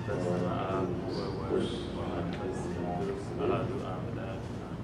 በስመ አብ ወወልድ ወመንፈስ ቅዱስ አሐዱ አምላክ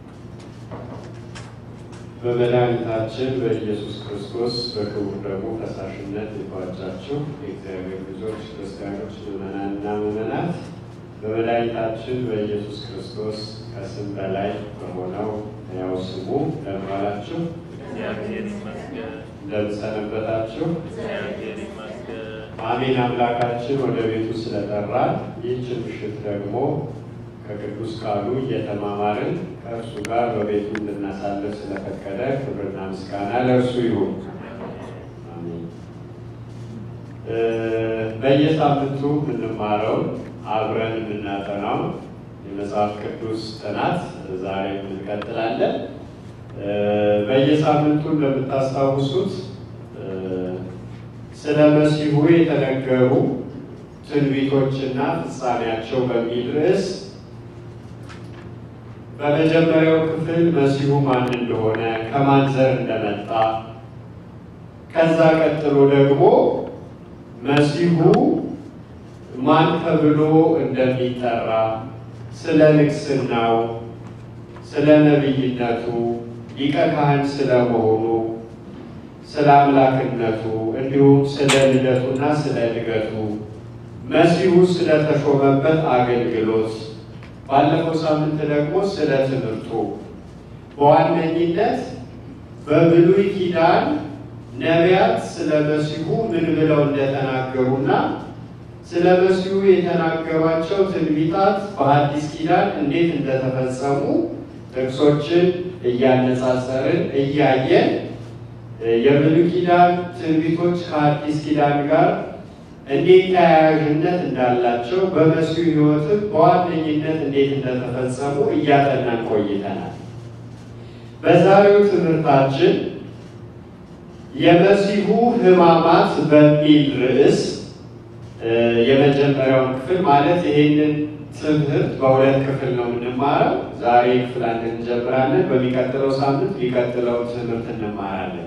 በመድኃኒታችን በኢየሱስ ክርስቶስ በክቡር ደሙ ፈሳሽነት የተዋጃችሁ የእግዚአብሔር ልጆች ክርስቲያኖች፣ ምዕመናንና ምዕመናት በመድኃኒታችን በኢየሱስ ክርስቶስ ከስም በላይ በሆነው ሕያው ስሙ እንደምን ዋላችሁ? እግዚአብሔር ይመስገን። እንደምን ሰነበታችሁ? እግዚአብሔር ይመስገን። አሜን። አምላካችን ወደ ቤቱ ስለጠራን ይህችን ምሽት ደግሞ ከቅዱስ ቃሉ እየተማማርን ከእርሱ ጋር በቤቱ እንድናሳልፍ ስለፈቀደ ክብርና ምስጋና ለእርሱ ይሁን። አሜን። እ በየሳምንቱ የምንማረው አብረን የምናጠናው የመጽሐፍ ቅዱስ ጥናት ዛሬም እንቀጥላለን። እ በየሳምንቱ እንደምታስታውሱት እ ስለ መሲሁ የተነገሩ ትንቢቶችና ፍጻሜያቸው በሚል ርዕስ በመጀመሪያው ክፍል መሲሁ ማን እንደሆነ ከማን ዘር እንደመጣ ከዛ ቀጥሎ ደግሞ መሲሁ ማን ተብሎ እንደሚጠራ ስለ ንግስናው፣ ስለ ነቢይነቱ፣ ሊቀ ካህን ስለመሆኑ፣ ስለ አምላክነቱ እንዲሁም ስለ ልደቱና ስለ እድገቱ መሲሁ ስለተሾመበት አገልግሎት ባለፈው ሳምንት ደግሞ ስለ ትምህርቱ በዋነኝነት በብሉይ ኪዳን ነቢያት ስለ መሲሁ ምን ብለው እንደተናገሩና ስለ መሲሁ የተናገሯቸው ትንቢታት በሐዲስ ኪዳን እንዴት እንደተፈጸሙ ጥቅሶችን እያነጻጸርን እያየን የብሉይ ኪዳን ትንቢቶች ከሐዲስ ኪዳን ጋር እንዴት ተያያዥነት እንዳላቸው በመሲሁ ሕይወትም በዋነኝነት እንዴት እንደተፈጸሙ እያጠናን ቆይተናል። በዛሬው ትምህርታችን የመሲሁ ሕማማት በሚል ርዕስ የመጀመሪያውን ክፍል ማለት ይሄንን ትምህርት በሁለት ክፍል ነው የምንማረው። ዛሬ ክፍል አንድ እንጀምራለን። በሚቀጥለው ሳምንት የሚቀጥለው ትምህርት እንማራለን።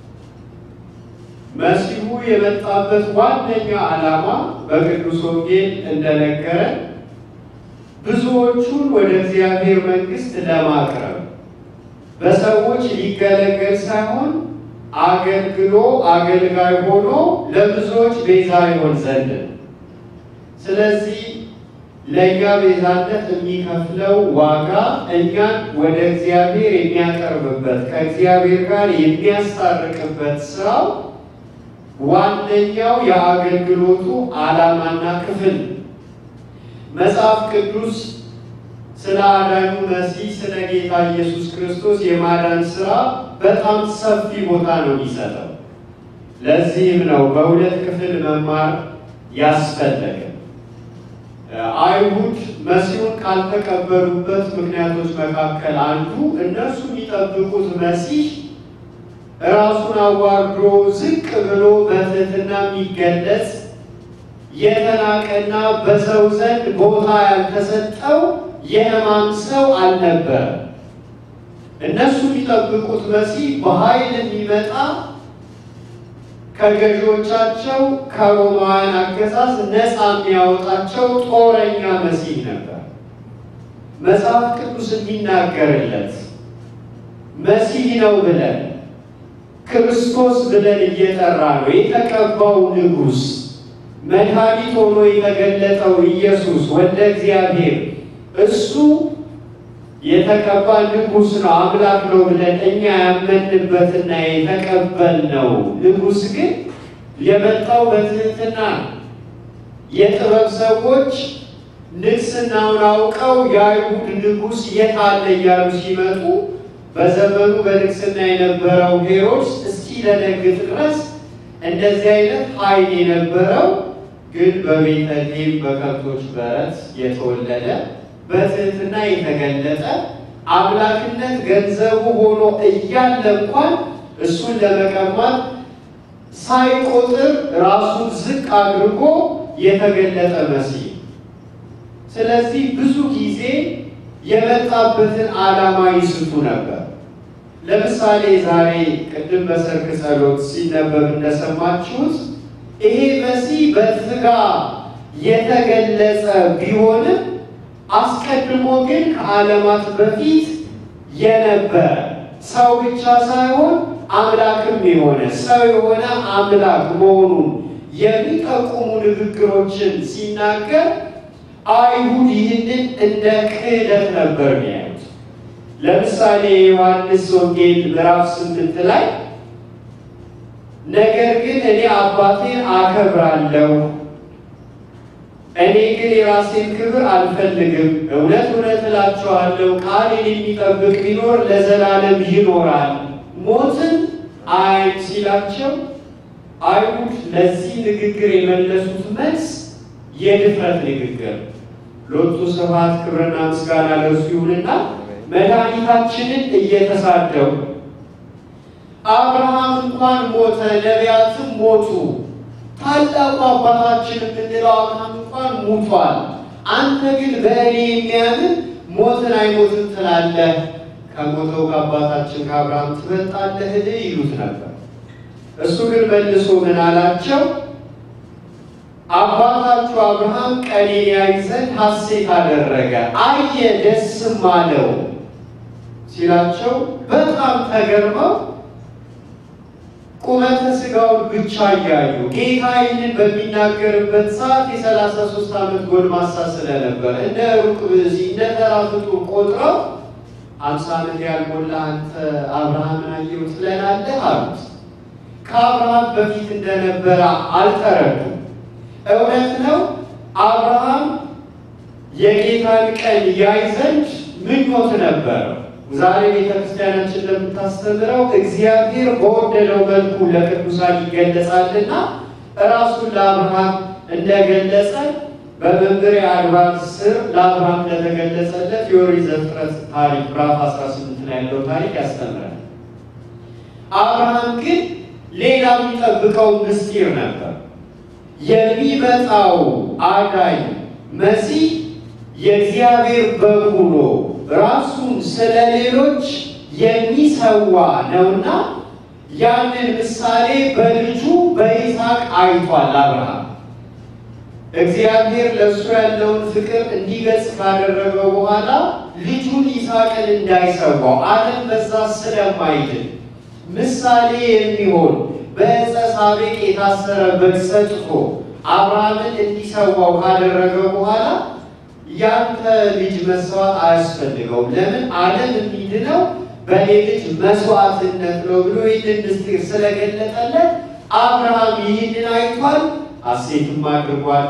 መሲሁ የመጣበት ዋነኛ ዓላማ በቅዱስ ወንጌል እንደነገረን ብዙዎቹን ወደ እግዚአብሔር መንግሥት ለማቅረብ በሰዎች ሊገለገል ሳይሆን አገልግሎ አገልጋይ ሆኖ ለብዙዎች ቤዛ ይሆን ዘንድ ነው። ስለዚህ ለእኛ ቤዛነት የሚከፍለው ዋጋ እኛን ወደ እግዚአብሔር የሚያቀርብበት ከእግዚአብሔር ጋር የሚያስታርቅበት ስራው ዋነኛው የአገልግሎቱ ዓላማና ክፍል መጽሐፍ ቅዱስ ስለ አዳኙ መሲህ ስለ ጌታ ኢየሱስ ክርስቶስ የማዳን ስራ በጣም ሰፊ ቦታ ነው የሚሰጠው። ለዚህም ነው በሁለት ክፍል መማር ያስፈለገ። አይሁድ መሲሁን ካልተቀበሉበት ምክንያቶች መካከል አንዱ እነሱ የሚጠብቁት መሲህ ራሱን አዋርዶ ዝቅ ብሎ በትህትና የሚገለጽ የተናቀና በሰው ዘንድ ቦታ ያልተሰጠው የሕማም ሰው አልነበረ። እነሱ የሚጠብቁት መሲህ በኃይል የሚመጣ ከገዢዎቻቸው ከሮማውያን አገዛዝ ነፃ የሚያወጣቸው ጦረኛ መሲህ ነበር። መጽሐፍ ቅዱስ የሚናገርለት መሲህ ነው ብለን ክርስቶስ ብለን እየጠራ ነው የተቀባው ንጉሥ መድኃኒት ሆኖ የተገለጠው ኢየሱስ ወልደ እግዚአብሔር እሱ የተቀባ ንጉሥ ነው አምላክ ነው ብለን እኛ ያመንበትና የተቀበልነው ንጉሥ ግን የመጣው በትህትና ነው። የጥበብ ሰዎች ንግስናውን አውቀው የአይሁድ ንጉሥ የት አለ እያሉ ሲመጡ በዘመኑ በንግስና የነበረው ሄሮድስ እስኪደነግጥ ድረስ እንደዚህ አይነት ኃይል የነበረው ግን በቤተልሔም በከብቶች በረት የተወለደ በትህትና የተገለጠ አምላክነት ገንዘቡ ሆኖ እያለ እንኳን እሱን ለመቀማት ሳይቆጥር ራሱን ዝቅ አድርጎ የተገለጠ መሲህ። ስለዚህ ብዙ ጊዜ የመጣበትን ዓላማ ይስቱ ነበር። ለምሳሌ ዛሬ ቅድም በሰርክ ጸሎት ሲነበብ እንደሰማችሁት ይሄ መሲህ በስጋ የተገለጸ ቢሆንም አስቀድሞ ግን ከዓለማት በፊት የነበረ ሰው ብቻ ሳይሆን አምላክም የሆነ ሰው የሆነ አምላክ መሆኑን የሚጠቁሙ ንግግሮችን ሲናገር አይሁድ ይህንን እንደ ክህደት ነበር የሚያዩት። ለምሳሌ የዮሐንስ ወንጌል ምዕራፍ ስምንት ላይ ነገር ግን እኔ አባቴን አከብራለሁ እኔ ግን የራሴን ክብር አልፈልግም። እውነት እውነት እላችኋለሁ ቃሌን የሚጠብቅ ቢኖር ለዘላለም ይኖራል፣ ሞትን አያይም ሲላቸው አይሁድ ለዚህ ንግግር የመለሱት መልስ የድፍረት ንግግር ሎቱ ስብሐት ክብርና ምስጋና ለእርሱ ይሁንና መድኃኒታችንን እየተሳደቡ አብርሃም እንኳን ሞተ፣ ነቢያትም ሞቱ ታላቁ አባታችን የምንለው አብርሃም እንኳን ሙቷል። አንተ ግን በእኔ የሚያምን ሞትን አይሞትም ትላለህ፣ ከሞተው ከአባታችን ከአብርሃም ትበልጣለህን? ይሉት ነበር። እሱ ግን መልሶ ምን አላቸው? አባታችሁ አብርሃም ቀኔን ያይ ዘንድ ሐሴት አደረገ፣ አየ፣ ደስም አለው ሲላቸው በጣም ተገርመው ቁመተ ስጋውን ብቻ እያዩ ጌታ ይህንን በሚናገርበት ሰዓት የሰላሳ ሶስት ዓመት ጎልማሳ ስለነበር እንደ ሩቅ ብእሲ እንደ ተራ ፍጡር ቆጥረው አምሳ ዓመት ያልሞላ አንተ አብርሃምን አየሁ ትለናለህ አሉት። ከአብርሃም በፊት እንደነበረ አልተረዱም። እውነት ነው አብርሃም የጌታን ቀን ያይ ዘንድ ምኞት ነበረው። ዛሬ ቤተ ክርስቲያናችን እንደምታስተምረው እግዚአብሔር በወደደው መልኩ ለቅዱሳን ይገለጻልና ራሱን ለአብርሃም እንደገለጸ በመንበረ አድባር ስር ለአብርሃም እንደተገለጸለት የኦሪት ዘፍጥረት ታሪክ ምዕራፍ 18 ላይ ያለው ታሪክ ያስተምራል። አብርሃም ግን ሌላ የሚጠብቀው ምስጢር ነበር። የሚመጣው አዳኝ መሲህ የእግዚአብሔር በግ ሆኖ ራሱን ስለ ሌሎች የሚሰዋ ነውና ያንን ምሳሌ በልጁ በይስሐቅ አይቷል አብርሃም። እግዚአብሔር ለእሱ ያለውን ፍቅር እንዲገልጽ ካደረገው በኋላ ልጁን ይስሐቅን እንዳይሰዋው ዓለም በዛ ስለማይድን ምሳሌ የሚሆን በዕፀ ሳቤቅ የታሰረ በግ ሰጥቶ አብርሃምን እንዲሰዋው ካደረገው በኋላ ያንተ ልጅ መስዋዕት አያስፈልገውም። ለምን ዓለም የሚድነው በእኔ ልጅ መስዋዕትነት ነው ብሎ ይህንን ምስጢር ስለገለጠለት አብርሃም ይህንን አይቷል፣ ሐሴትም አድርጓል።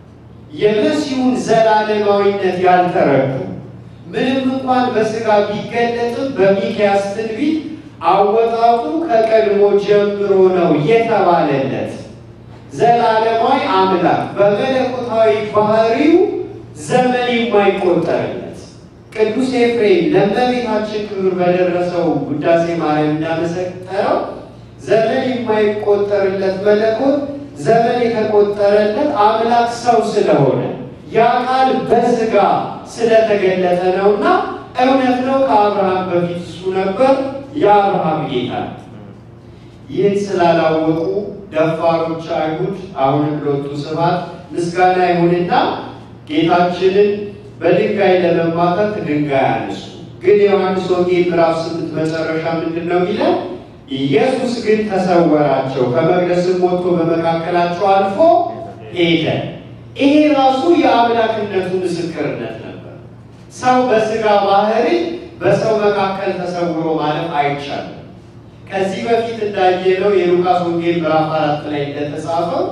የመሲሁን ዘላለማዊነት ያልተረዱ ምንም እንኳን በሥጋ ቢገለጥም በሚክያስ ትንቢት አወጣጡ ከቀድሞ ጀምሮ ነው የተባለለት ዘላለማዊ አምላክ በመለኮታዊ ባህሪው ዘመን የማይቆጠርለት ቅዱስ ኤፍሬም ለእመቤታችን ክብር በደረሰው ውዳሴ ማርያም እንዳመሰጠረው ዘመን የማይቆጠርለት መለኮት ዘመን የተቆጠረለት አምላክ ሰው ስለሆነ ያ ቃል በሥጋ ስለተገለጠ ነውና እውነት ነው። ከአብርሃም በፊት እሱ ነበር፣ የአብርሃም ጌታ ነው። ይህን ስላላወቁ ደፋሮች አይሁድ አሁንም ሎቱ ስብሐት ምስጋና ይሁንና ጌታችንን በድንጋይ ለመማታት ድንጋይ አነሱ። ግን የዮሐንስ ወንጌል ምዕራፍ ስምንት መጨረሻ ምንድን ነው የሚለው? ኢየሱስ ግን ተሰወራቸው፣ ከመቅደስም ወጥቶ በመካከላቸው አልፎ ሄደ። ይሄ ራሱ የአምላክነቱ ምስክርነት ነበር። ሰው በሥጋ ባህሪ በሰው መካከል ተሰውሮ ማለፍ አይቻልም። ከዚህ በፊት እንዳየነው የሉቃስ ወንጌል ምዕራፍ አራት ላይ እንደተጻፈው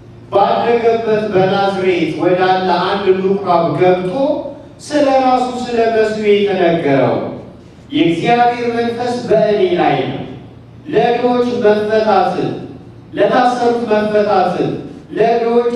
ባደገበት በናዝሬት ወዳለ አንድ ምኩራብ ገብቶ ስለ ራሱ ስለ መሲሁ የተነገረው የእግዚአብሔር መንፈስ በእኔ ላይ ነው፣ ለድሆች መፈታትን፣ ለታሰሩት መፈታትን፣ ለድሆች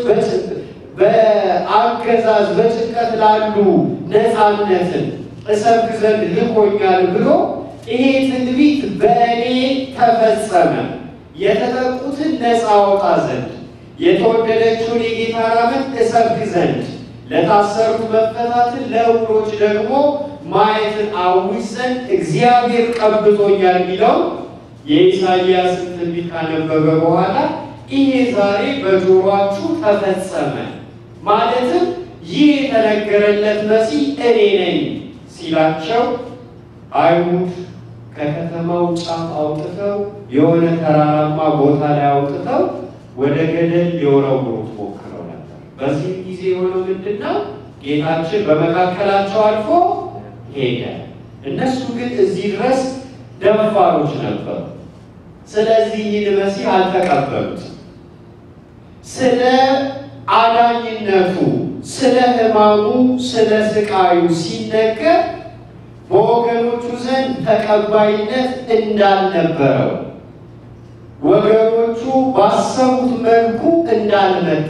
በአገዛዝ በጭንቀት ላሉ ነፃነትን እሰብክ ዘንድ ልኮኛል ብሎ ይሄ ትንቢት በእኔ ተፈጸመ፣ የተጠቁትን ነፃ አወጣ ዘንድ የተወደደችውን የጌታን ዓመት እሰብክ ዘንድ ለታሰሩት መፈታትን ለዕውሮች ደግሞ ማየትን አውጅ ዘንድ እግዚአብሔር ቀብቶኛል የሚለው የኢሳይያስን ትንቢት ካነበበ በኋላ ይሄ ዛሬ በጆሯችሁ ተፈጸመ ማለትም ይህ የተነገረለት መሲህ እኔ ነኝ ሲላቸው አይሁድ ከከተማው ጫፍ አውጥተው የሆነ ተራራማ ቦታ ላይ አውጥተው ወደ ገደል ሊወረውሩት ሞክረው ነበር። በዚህ ጊዜ የሆነው ምንድን ነው? ጌታችን በመካከላቸው አልፎ ሄደ። እነሱ ግን እዚህ ድረስ ደፋሮች ነበሩ። ስለዚህ ይህን መሲህ አልተቀበሉትም። ስለ አዳኝነቱ፣ ስለ ሕማሙ፣ ስለ ስቃዩ ሲነገር በወገኖቹ ዘንድ ተቀባይነት እንዳልነበረው ወገኖቹ ባሰቡት መልኩ እንዳልመጣ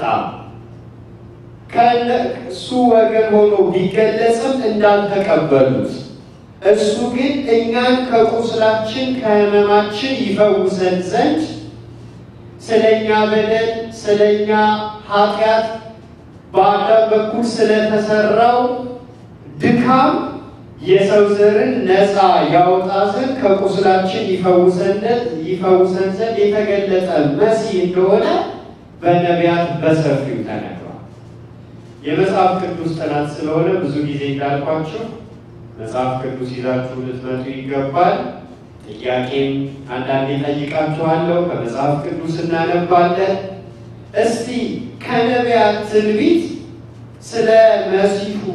ከእሱ ወገን ሆኖ ቢገለጽም እንዳልተቀበሉት እሱ ግን እኛን ከቁስላችን ከሕመማችን ይፈውሰን ዘንድ ስለኛ በደል ስለኛ ኃጢአት በአዳም በኩል ስለተሰራው ድካም የሰው ዘርን ነፃ ያወጣ ዘንድ ከቁስላችን ይፈውሰን ዘንድ የተገለጠ መሲህ እንደሆነ በነቢያት በሰፊው ተነግሯል። የመጽሐፍ ቅዱስ ጥናት ስለሆነ ብዙ ጊዜ እንዳልኳችሁ መጽሐፍ ቅዱስ ይዛችሁ ልትመጡ ይገባል። ጥያቄም አንዳንዴ ጠይቃችኋለሁ። ከመጽሐፍ ቅዱስ እናነባለን። እስቲ ከነቢያት ትንቢት ስለ መሲሁ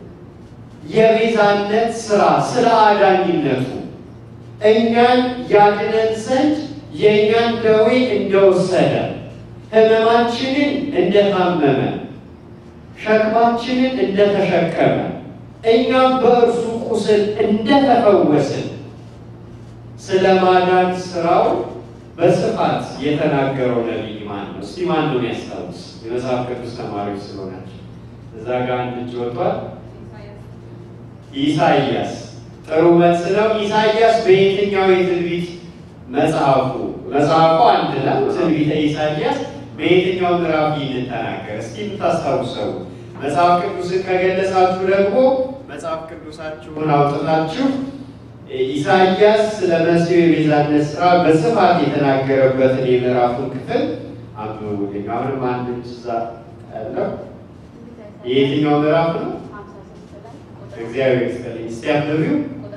የቤዛነት ስራ ስለ አዳኝነቱ እኛን ያድነን ዘንድ የእኛን ደዌ እንደወሰደ ሕመማችንን እንደታመመ ሸክማችንን እንደተሸከመ እኛም በእርሱ ቁስል እንደተፈወስን ስለ ማዳን ስራው በስፋት የተናገረው ነቢይ ማን ነው? እስቲ ማን ነው ያስታውስ? የመጽሐፍ ቅዱስ ተማሪዎች ስለሆናቸው እዛ ጋር አንድ እጅ ወጥቷል። ኢሳይያስ ጥሩ መልስ ነው። ኢሳይያስ በየትኛው የትንቢት መጽሐፉ መጽሐፉ አንድ ነው። ትንቢተ ኢሳይያስ በየትኛው ምዕራፍ ይህንን ተናገረ? እስኪ የምታስታውሰው መጽሐፍ ቅዱስን ከገለጻችሁ ደግሞ መጽሐፍ ቅዱሳችሁን አውጥታችሁ ኢሳይያስ ስለ መሲሁ የቤዛነት ስራ በስፋት የተናገረበትን የምዕራፉን ክፍል አንብቡልኝ። አሁንም አንድ እዛ ያለው የየትኛው ምዕራፍ ነው? እግዚአብሔር ይስጥልኝ። እስቲ አንብቢው።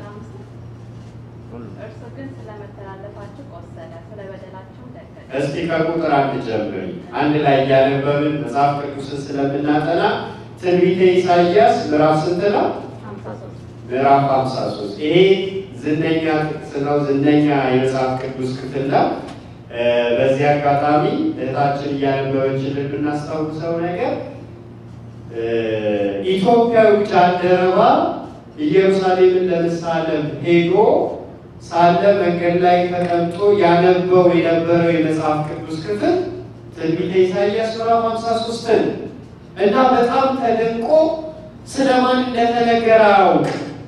እርሱ ግን ስለመተላለፋችሁ ቆሰለ፣ ስለ በደላችሁ ደቀቀ። እስቲ ከቁጥር አንድ ጀምሪ። አንድ ላይ እያነበብን መጽሐፍ ቅዱስን ስለምናጠና ትንቢተ ኢሳይያስ ምዕራፍ ስንት ነው? ሀምሳ ሶስት ምዕራፍ 53 ይሄ ዝነኛ ጥቅስ ነው። ዝነኛ የመጽሐፍ ቅዱስ ክፍል ነው። እ በዚህ አጋጣሚ እህታችን እያነበበችልን ብናስታውሰው ነገር እ ኢትዮጵያዊ ጃንደረባ ኢየሩሳሌምን ለመሳለም ሄዶ ሳለ መንገድ ላይ ተቀምጦ ያነበው የነበረው የመጽሐፍ ቅዱስ ክፍል ትንቢተ ኢሳይያስ ምዕራፍ 53 ነው እና በጣም ተደንቆ ስለማን እንደተነገረ አያውቅ።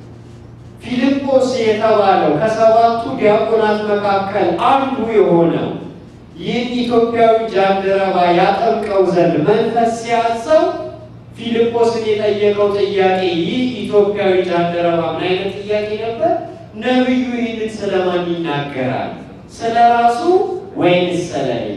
ፊልጶስ የተባለው ከሰባቱ ዲያቆናት መካከል አንዱ የሆነው ይህን ኢትዮጵያዊ ጃንደረባ ያጠምቀው ዘንድ መንፈስ ሲያዘው ፊልጶስን የጠየቀው ጥያቄ ይህ ኢትዮጵያዊ ጃንደረባ ምን አይነት ጥያቄ ነበር? ነቢዩ ይህንን ስለማን ይናገራል? ስለ ራሱ ወይንስ ስለሌላ?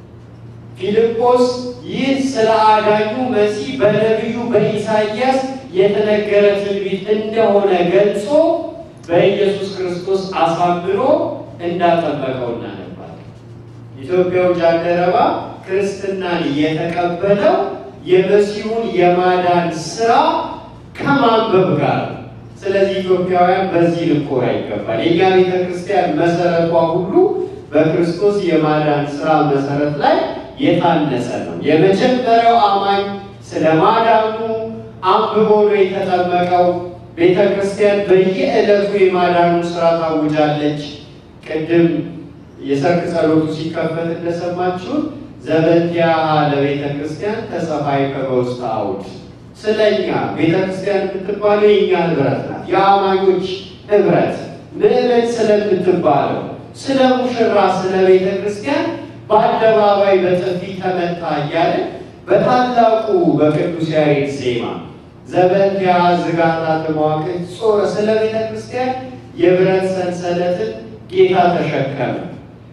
ፊልጶስ ይህ ስለ አዳኙ መሲህ በነቢዩ በኢሳይያስ የተነገረ ትንቢት እንደሆነ ገልጾ በኢየሱስ ክርስቶስ አሳምኖ እንዳጠመቀው እናነባለን። ኢትዮጵያው ጃንደረባ ክርስትናን የተቀበለው የመሲሁን የማዳን ስራ ከማንበብ ጋር ነው። ስለዚህ ኢትዮጵያውያን በዚህ ልኮራ ይገባል። የእኛ ቤተ ክርስቲያን መሰረቷ ሁሉ በክርስቶስ የማዳን ስራ መሰረት ላይ የታነጸ ነው። የመጀመሪያው አማኝ ስለ ማዳኑ አንብቦ ነው የተጠመቀው። ቤተ ክርስቲያን በየዕለቱ የማዳኑን ስራ ታውጃለች። ቅድም የሰርክ ጸሎቱ ሲከፈት እንደሰማችሁት ዘበንቲያሃ ለቤተ ክርስቲያን ተጸፋይ ከበውስተ አውድ ስለኛ ቤተ ክርስቲያን የምትባለው የእኛ ህብረት ናት። የአማኞች ህብረት ምዕመን ስለምትባለው ስለ ሙሽራ ስለ ቤተ ክርስቲያን በአደባባይ በጥፊ ተመታ እያለ በታላቁ በቅዱስ ያሬድ ዜማ ዘበንቲያ ዝጋታ ተመዋቅዕ ጾረ ስለ ቤተ ክርስቲያን የብረት ሰንሰለትን ጌታ ተሸከመ።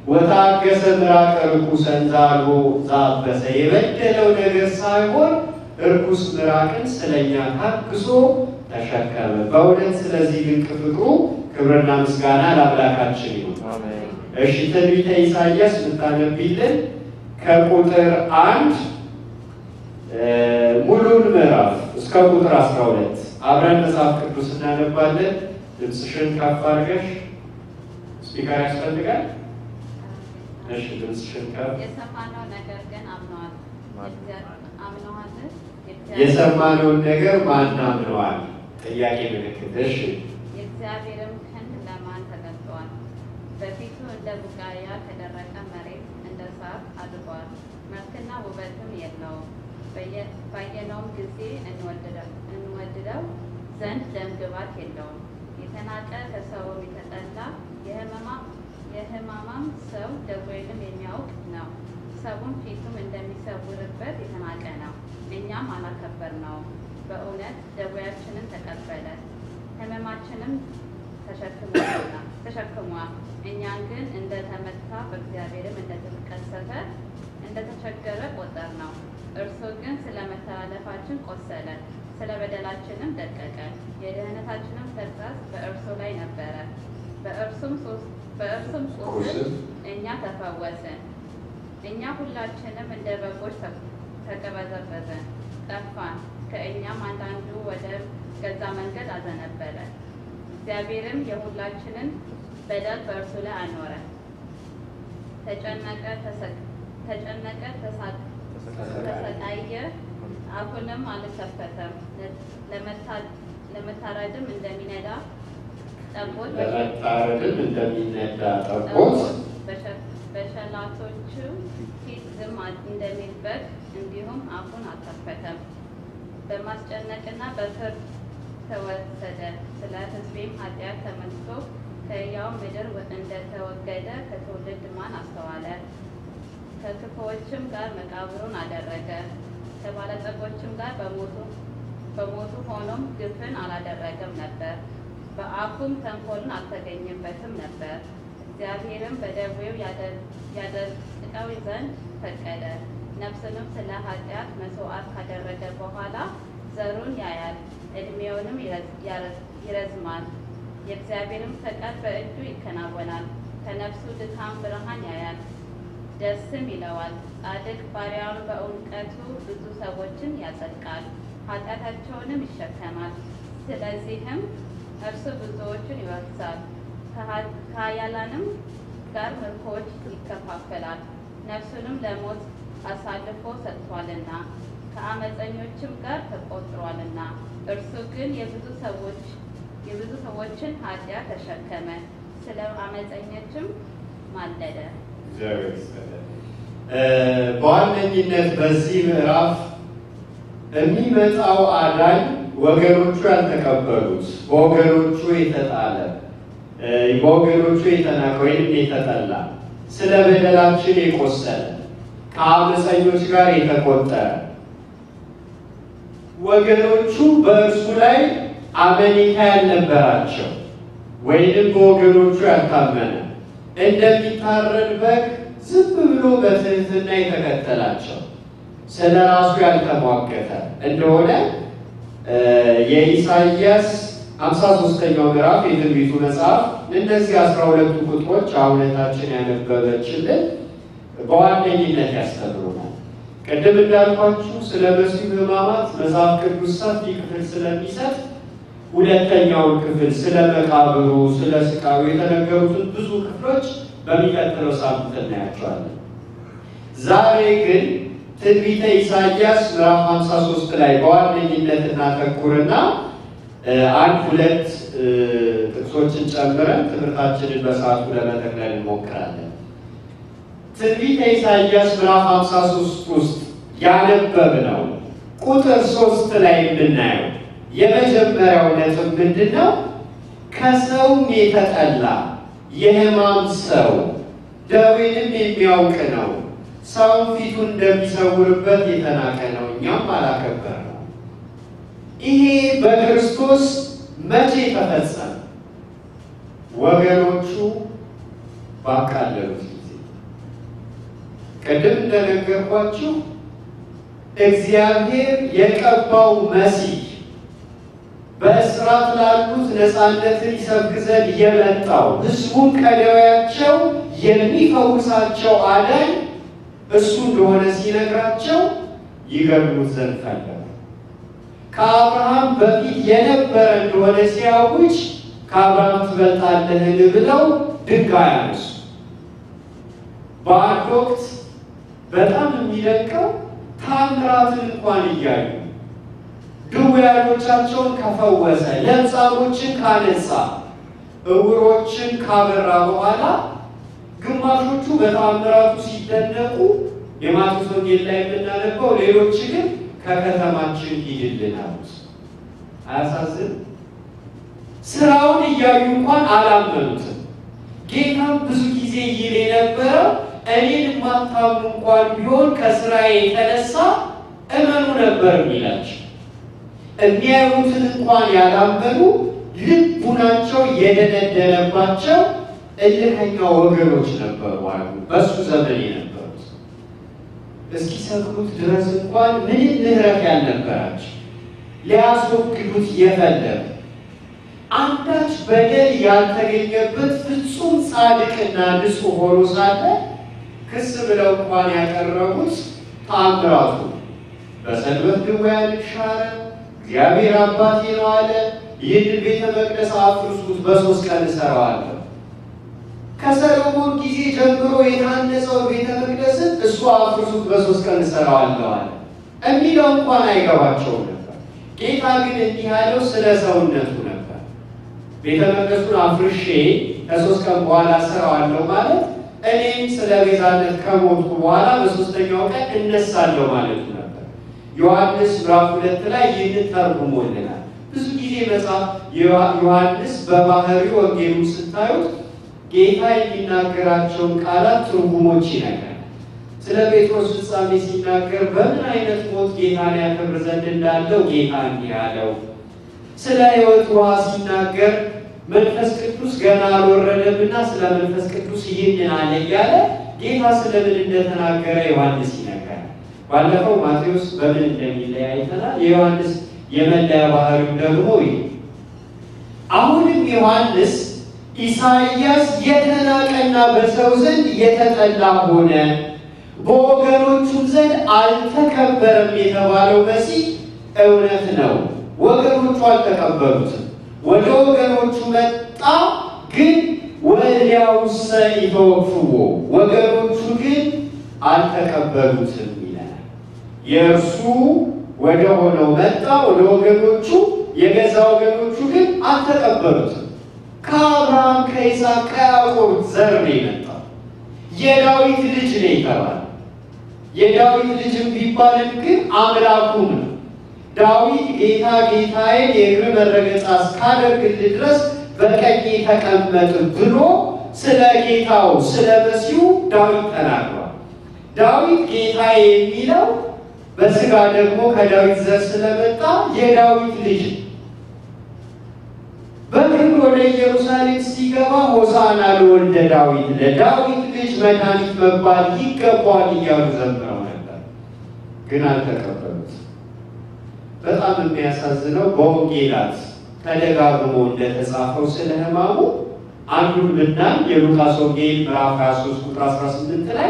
ወታገሰ ምራቀ ርኩሰን ዛልቦ ዛበሰ የበደለው ነገር ሳይሆን እርኩስ ምራቅን ስለኛ ታግሶ ተሸከመ። በእውነት ስለዚህ ድንቅ ፍቅሩ ክብርና ምስጋና ለአምላካችን ይሁን። አሜን። እሺ ትንቢተ ኢሳይያስ ምታነቢልን ከቁጥር አንድ እ ሙሉን ምዕራፍ እስከ ቁጥር 12 አብረን መጽሐፍ ቅዱስ እናነባለን። ድምፅሽን ከፍ አድርገሽ ስፒከር ያስፈልጋል። እሺ ድምፅሽን ከፍ የሰማነው ነገር ግን አምነዋል አምነዋል የሰማነውን ነገር ማን አምነዋል? ጥያቄ ምልክት። እሺ የእግዚአብሔርም ክንድ ለማን ተገልጧል? በፊቱ እንደ ቡቃያ ከደረቀ መሬት እንደ ሳር አድጓል። መልክና ውበትም የለውም። በየ- ባየነውም ጊዜ እንወድደው እንወድደው ዘንድ ደም ግባት የለውም። የተናቀ ከሰውም የተጠላ የሕመማ- የሕማማም ሰው ደዌንም የሚያውቅ ነው። ሰውን ፊቱም እንደሚሰውርበት የተናቀ ነው። እኛም አላከበርነውም። በእውነት ደዌያችንን ተቀበለ ሕመማችንም ተሸክሟልና ተሸክሟል። እኛን ግን እንደተመታ በእግዚአብሔርም እንደተቀሰፈ እንደተቸገረ ቆጠር ነው። እርሱ ግን ስለ መተላለፋችን ቆሰለ፣ ስለ በደላችንም ደቀቀ። የድህነታችንም ተግሣጽ በእርሱ ላይ ነበረ፣ በእርሱም ሶስ- በእርሱም ቁስል ቁስል እኛ ተፈወስን። እኛ ሁላችንም እንደ በጎች ተ- ተቀበዘበዝን፣ ጠፋን። ከእኛም አንዳንዱ ወደ ገዛ መንገድ አዘነበለ። እግዚአብሔርም የሁላችንን በደል በእርሱ ላይ አኖረ። ተጨነቀ፣ ተሰ- ተጨነቀ፣ ተሳ- ተሰቃየ፣ አፉንም አልከፈተም። ለመታ- ለመታረድም እንደሚነዳ ጠቦት ለመታረድም እንደሚነዳ ጠቦት ጠቦት በሸ- በሸላቶቹ ፊት ዝም እንደሚል በግ እንዲሁም አፉን አልከፈተም። በማስጨነቅና በፍርድ ተወሰደ። ስለ ሕዝቤም ኃጢአት ተመልሶ ከሕያው ምድር እንደተወገደ ከትውልድ ማን አስተዋለ? ከክፉዎችም ጋር መቃብሩን አደረገ። ከባለጸጎችም ጋር በሞቱ በሞቱ ሆኖም ግፍን አላደረገም ነበር። በአፉም ተንኮልን አልተገኘበትም ነበር። እግዚአብሔርም በደዌው ያደ- ያደቅቀው ዘንድ ፈቀደ። ነፍስንም ስለ ኃጢአት መስዋዕት ካደረገ በኋላ ዘሩን ያያል፣ ዕድሜውንም ይረዝ- ያረዝ- ይረዝማል። የእግዚአብሔርም ፈቃድ በእጁ ይከናወናል። ከነፍሱ ድካም ብርሃን ያያል፣ ደስም ይለዋል። ጻድቅ ባሪያውን በእውቀቱ ብዙ ሰዎችን ያጸድቃል፣ ኃጢአታቸውንም ይሸከማል። ስለዚህም እርሱ ብዙዎችን ይወርሳል፣ ከኃ- ከኃያላንም ጋር ምርኮዎች ይከፋፈላል። ነፍሱንም ለሞት አሳልፎ ሰጥቷልና ከአመፀኞችም ጋር ተቆጥሯልና። እርሱ ግን የብዙ ሰዎች የብዙ ሰዎችን ኃጢአት ተሸከመ፣ ስለ አመፀኞችም ማለደ። እግዚአብሔር ይስጥልን። እ በዋነኝነት በዚህ ምዕራፍ የሚመጣው አዳኝ ወገኖቹ ያልተቀበሉት በወገኖቹ የተጣለ እ በወገኖቹ የተናቀ ወይም የተጠላ ስለ በደላችን የቆሰለ ከአመፀኞች ጋር የተቆጠረ ወገኖቹ በእርሱ ላይ አመኔታ ያልነበራቸው ወይንም በወገኖቹ ያልታመነ እንደሚታረድ በግ ዝም ብሎ በትህትና የተከተላቸው ስለ ራሱ ያልተሟገተ እንደሆነ እ የኢሳይያስ ሃምሳ ሶስተኛው ምዕራፍ የትንቢቱ መጽሐፍ እነዚህ አስራ ሁለቱ ቁጥሮች አሁነታችን ያነበበችልን በዋነኝነት ያስተምሩናል። ቅድም እንዳልኳችሁ ስለ መሲሁ ሕማማት መጽሐፍ ቅዱስ ሰፊ ክፍል ስለሚሰጥ ሁለተኛውን ክፍል ስለ መቃብሩ፣ ስለ ስቃዩ የተነገሩትን ብዙ ክፍሎች በሚቀጥለው ሳምንት እናያቸዋለን። ዛሬ ግን ትንቢተ ኢሳይያስ ምዕራፍ 53 ላይ በዋነኝነት እናተኩርና እ አንድ ሁለት እ ጥቅሶችን ጨምረን ትምህርታችንን በሰዓቱ ለመጠቅለል እንሞክራለን። ትንቢተ ኢሳይያስ ምዕራፍ 53 ውስጥ ያነበብነው ቁጥር ሶስት ላይ የምናየው የመጀመሪያው ነጥብ ምንድን ነው? ከሰውም የተጠላ የሕማም ሰው ደዌንም የሚያውቅ ነው። ሰውን ፊቱን እንደሚሰውርበት የተናቀ ነው፣ እኛም አላከበር ነው። ይሄ በክርስቶስ መቼ ተፈጸመ? ወገኖቹ ባቃለሉት ጊዜ። ቅድም እንደነገርኳችሁ እግዚአብሔር የቀባው መሲህ በእስራት ላሉት ነፃነትን ይሰብክ ዘንድ የመጣው ሕዝቡን ከደዌያቸው የሚፈውሳቸው አዳኝ እሱ እንደሆነ ሲነግራቸው ይገድሉት ዘንድ ፈለጉ። ከአብርሃም በፊት የነበረ እንደሆነ ሲያውጅ ከአብርሃም ትበልጣለህን ብለው ድንጋይ አነሱ። በአንድ ወቅት በጣም የሚደንቀው ታምራትን እንኳን እያዩ ድውያኖቻቸውን ከፈወሰ፣ ለምጻሞችን ካነጻ፣ እውሮችን ካበራ በኋላ ግማሾቹ በታምራቱ ሲደነቁ የማቴዎስ ወንጌል ላይ የምናነበው፣ ሌሎች ግን ከከተማችን ሂድልን አሉት። አያሳዝን? ስራውን እያዩ እንኳን አላመኑትም። ጌታም ብዙ ጊዜ ይል የነበረው እኔን የማታምኑ እንኳን ቢሆን ከስራዬ የተነሳ እመኑ ነበር የሚላቸው። የሚያዩትን እንኳን ያላመኑ ልቡናቸው የደነደነባቸው እልከኛ ወገኖች ነበሩ አሉ በእሱ ዘመን የነበሩት እስኪሰቅሉት ድረስ እንኳን ምንም ምሕረት ያልነበራቸው ሊያስወግዱት የፈለጉ አንዳች በደል ያልተገኘበት ፍጹም ጻድቅና ንጹሕ ሆኖ ሳለ ክስ ብለው እንኳን ያቀረቡት ተአምራቱ በሰንበት ድውያንን ሻረ፣ እግዚአብሔር አባቴ ነው አለ፣ ይህንን ቤተ መቅደስ አፍርሱት፣ በሦስት ቀን እሰራዋለሁ። ከሰሎሞን ጊዜ ጀምሮ የታነጸው ቤተ መቅደስን እሱ አፍርሱት፣ በሦስት ቀን እሰራዋለሁ አለ። የሚለው እንኳን አይገባቸውም ነበር። ጌታ ግን እንዲህ ያለው ስለ ሰውነቱ ነበር። ቤተ መቅደሱን አፍርሼ ከሶስት ቀን በኋላ እሰራዋለሁ ማለት እኔም ስለ ቤዛነት ከሞትኩ በኋላ በሶስተኛው ቀን እነሳለሁ ማለቱ ነበር። ዮሐንስ ምዕራፍ ሁለት ላይ ይህንን ተርጉሞልናል። ብዙ ጊዜ መጽሐፍ ዮሐንስ በባህሪ ወንጌሉ ስታዩት ጌታ የሚናገራቸውን ቃላት ትርጉሞች ይነግራል። ስለ ጴጥሮስ ፍጻሜ ሲናገር በምን አይነት ሞት ጌታን ያከብር ዘንድ እንዳለው ጌታ እንዲህ አለው። ስለ ሕይወት ውሃ ሲናገር መንፈስ ቅዱስ ገና አልወረደምና ስለ መንፈስ ቅዱስ ይህንን አለ እያለ ጌታ ስለምን እንደተናገረ ዮሐንስ ይነግራል። ባለፈው ማቴዎስ በምን እንደሚለይ አይተናል። የዮሐንስ የመለያ ባህሪው ደግሞ ይህ አሁንም ዮሐንስ ኢሳይያስ የተናቀና በሰው ዘንድ የተጠላ ሆነ፣ በወገኖቹም ዘንድ አልተከበረም የተባለው መሲህ እውነት ነው። ወገኖቹ አልተቀበሉትም። ወደ ወገኖቹ መጣ፣ ግን ወዲያውሰ ኢተወክፍዎ ወገኖቹ ግን አልተቀበሉትም ይላል። የእርሱ ወደ ሆነው መጣ፣ ወደ ወገኖቹ የገዛ ወገኖቹ ግን አልተቀበሉትም። ከአብርሃም ከይስሐቅ ከያዕቆብ ዘር ነው የመጣው። የዳዊት ልጅ ነው የተባለ የዳዊት ልጅም ቢባልም ግን አምላኩ ነው። ዳዊት ጌታ ጌታዬን የእግር መረገጫ እስካደርግልህ ድረስ በቀኜ ተቀመጥ ብሎ ስለ ጌታው ስለ መሲሁ ዳዊት ተናግሯል። ዳዊት ጌታዬ የሚለው በስጋ ደግሞ ከዳዊት ዘር ስለመጣ የዳዊት ልጅ በክብር ወደ ኢየሩሳሌም ሲገባ ሆሳዕና ለወልደ ዳዊት ለዳዊት ልጅ መድኃኒት መባል ይገባዋል እያሉ ዘምረው ነበር፣ ግን አልተቀበሉት። በጣም የሚያሳዝነው በወንጌላት ተደጋግሞ እንደተጻፈው ስለ ሕማሙ አንዱን ብናይ የሉቃስ ወንጌል ምዕራፍ 23 ቁጥር 18 ላይ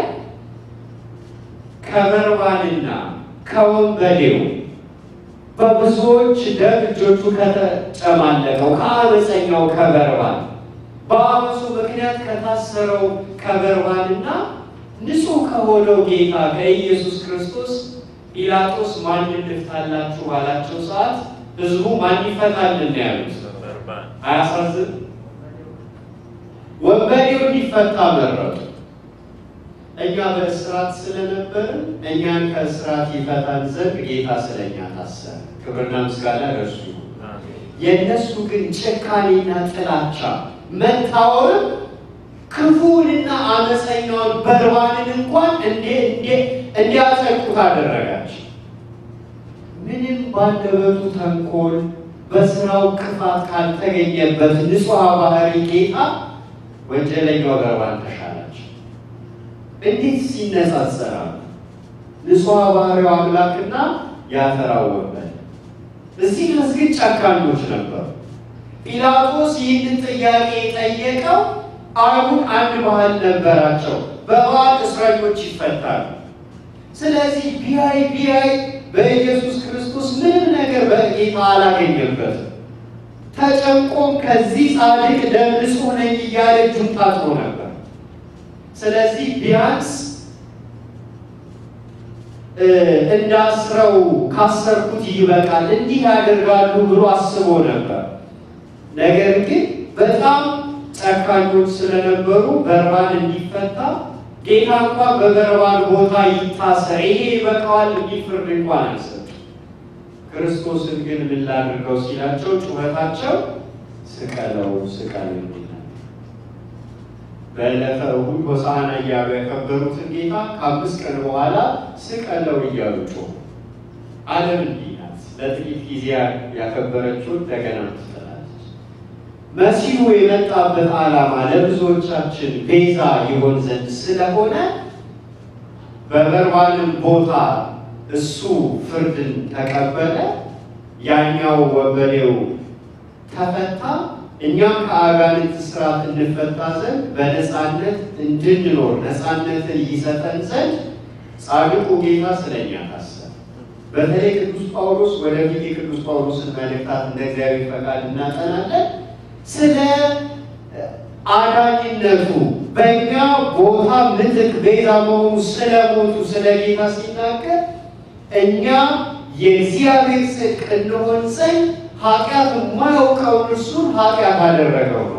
ከበርባንና ከወንበዴው በብዙዎች ደም እጆቹ ከተጨማለቀው ከአመፀኛው ከበርባን በአመፁ ምክንያት ከታሰረው ከበርባንና ንጹሕ ከሆነው ጌታ ከኢየሱስ ክርስቶስ ጲላጦስ ማንን ልፍታላችሁ ባላቸው ሰዓት ህዝቡ ማን ይፈታልን ነው ያሉት። በርባን አያሳዝን? ወንበዴው እንዲፈታ መረጡ። እኛ በእስራት ስለነበርን እኛን ከእስራት ይፈታን ዘንድ ጌታ ስለኛ ታሰረ። ክብርና ምስጋና ለእርሱ ይሁን። አሜን። የእነሱ ግን ጭካኔና ጥላቻ መታወርም ክፉንና አመፀኛውን በርባንን እንኳን እንዲያጸድቁት አደረጋቸው። ምንም ባንደበቱ ተንኮል በስራው ክፋት ካልተገኘበት ንጹሐ ባህሪ ጌታ ወንጀለኛው በርባን ተሻላቸው። እንዴት ሲነጻጸራሉ? ንጹሐ ባህሪው አምላክና ያፈራው ወንበዴ። እዚህ ድረስ ግን ጨካኞች ነበሩ። ጲላጦስ ይህንን ጥያቄ የጠየቀው አይሁድ አንድ ባህል ነበራቸው። በበዓል እስረኞች ይፈታሉ። ስለዚህ ቢያይ ቢያይ በኢየሱስ ክርስቶስ ምንም ነገር በጌታ አላገኘበትም። ተጨንቆም ከዚህ ጻድቅ ደም ንጹሕ ነኝ እያለ እጁን ታጥቦ ነበር። ስለዚህ ቢያንስ እንዳስረው ካሰርኩት ይበቃል፣ እንዲህ ያደርጋሉ ብሎ አስቦ ነበር። ነገር ግን በጣም ጨካኞች ስለነበሩ በርባን እንዲፈታ ጌታ እንኳን በበርባን ቦታ ይታሰር፣ ይሄ ይበቃዋል የሚል ፍርድ እንኳን አልሰጡም። ክርስቶስን ግን ምን ላድርገው ሲላቸው ጩኸታቸው ስቀለው ስቀለው የሚል ነበር። በዕለተ እሑድ ሆሳዕና እያሉ ያከበሩትን ጌታ ከአምስት ቀን በኋላ ስቀለው እያሉ ጮሁ። ዓለም እንዲህ ናት። ለጥቂት ጊዜ ያከበረችውን እንደገና ትጥላለች። መሲሁ የመጣበት ዓላማ ለብዙዎቻችን ቤዛ ይሆን ዘንድ ስለሆነ በበርባንም ቦታ እሱ ፍርድን ተቀበለ፣ ያኛው ወንበዴው ተፈታ። እኛም ከአጋንንት ስርዓት እንፈታ ዘንድ በነፃነት እንድንኖር ነፃነትን ይሰጠን ዘንድ ጻድቁ ጌታ ስለኛ ታሰረ። በተለይ ቅዱስ ጳውሎስ ወደፊት የቅዱስ ጳውሎስን መልእክታት እንደ እግዚአብሔር ፈቃድ እናጠናለን። ስለ አዳኝነቱ በእኛ ቦታ ምትክ ቤዛ መሆኑ ስለ ሞቱ ስለ ጌታ ሲናገር እኛ የእግዚአብሔር ጽድቅ እንሆን ዘንድ ኃጢአት የማያውቀውን እርሱን ኃጢአት አደረገው ነው።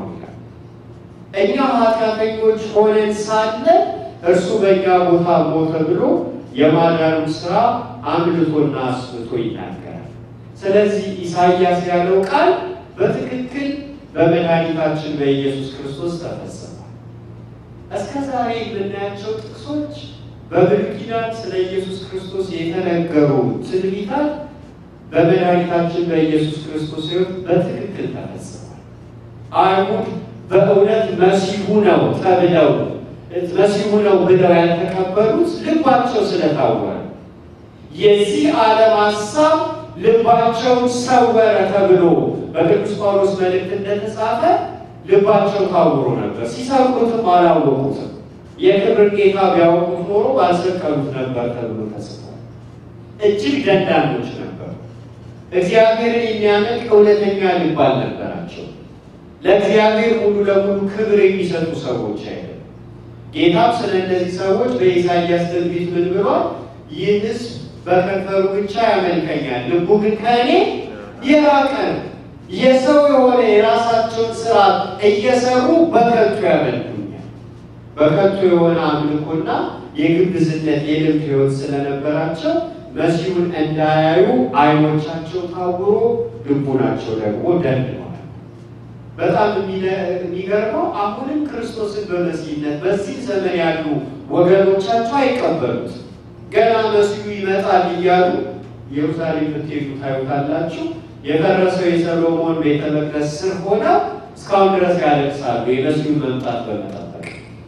እኛ ኃጢአተኞች ሆነን ሳለ እርሱ በእኛ ቦታ ሞተ ብሎ የማዳኑን ስራ አምልቶና አስፍቶ ይናገራል። ስለዚህ ኢሳይያስ ያለው ቃል በትክክል በመድኃኒታችን በኢየሱስ ክርስቶስ ተፈጽሟል። እስከ ዛሬ የምናያቸው ጥቅሶች በብሉይ ኪዳን ስለ ኢየሱስ ክርስቶስ የተነገሩ ትንቢታት በመድኃኒታችን በኢየሱስ ክርስቶስ ሕይወት በትክክል ተፈጽሟል። አይሁድ በእውነት መሲሁ ነው ተብለው መሲሁ ነው ብለው ያልተቀበሉት ልባቸው ስለታወረ የዚህ ዓለም ሀሳብ ልባቸውን ሰወረ ተብሎ በቅዱስ ጳውሎስ መልእክት እንደተጻፈ ልባቸው ታውሮ ነበር። ሲሰብኩትም አላወቁትም። የክብር ጌታ ቢያወቁት ኖሮ ባልሰቀሉት ነበር ተብሎ ተጽፏል። እጅግ ደንዳኖች ነበሩ። እግዚአብሔርን የሚያመልክ እውነተኛ ልብ አልነበራቸው። ለእግዚአብሔር ሙሉ ለሙሉ ክብር የሚሰጡ ሰዎች አይደለም። ጌታም ስለ እነዚህ ሰዎች በኢሳይያስ ትንቢት ምን ብሏል? ይህ ሕዝብ በከንፈሩ ብቻ ያመልከኛል፣ ልቡ ግን ከእኔ የራቀ ነው። የሰው የሆነ የራሳቸውን ስርዓት እየሰሩ በከንቱ ያመልኩኛል። በከንቱ የሆነ አምልኮና የግብዝነት የልብ ሕይወት ስለነበራቸው መሲሁን እንዳያዩ ዓይኖቻቸው ታውሮ ልቡናቸው ደግሞ ደንድነዋል። በጣም የሚገርመው አሁንም ክርስቶስን በመሲህነት በዚህ ዘመን ያሉ ወገኖቻቸው አይቀበሉት። ገና መሲሁ ይመጣል እያሉ ኢየሩሳሌም ብትሄዱ ታዩታላችሁ። የፈረሰው የሰሎሞን ቤተ መቅደስ ስር ሆነው እስካሁን ድረስ ያለቅሳሉ፣ የመሲሁን መምጣት በመጠበቅ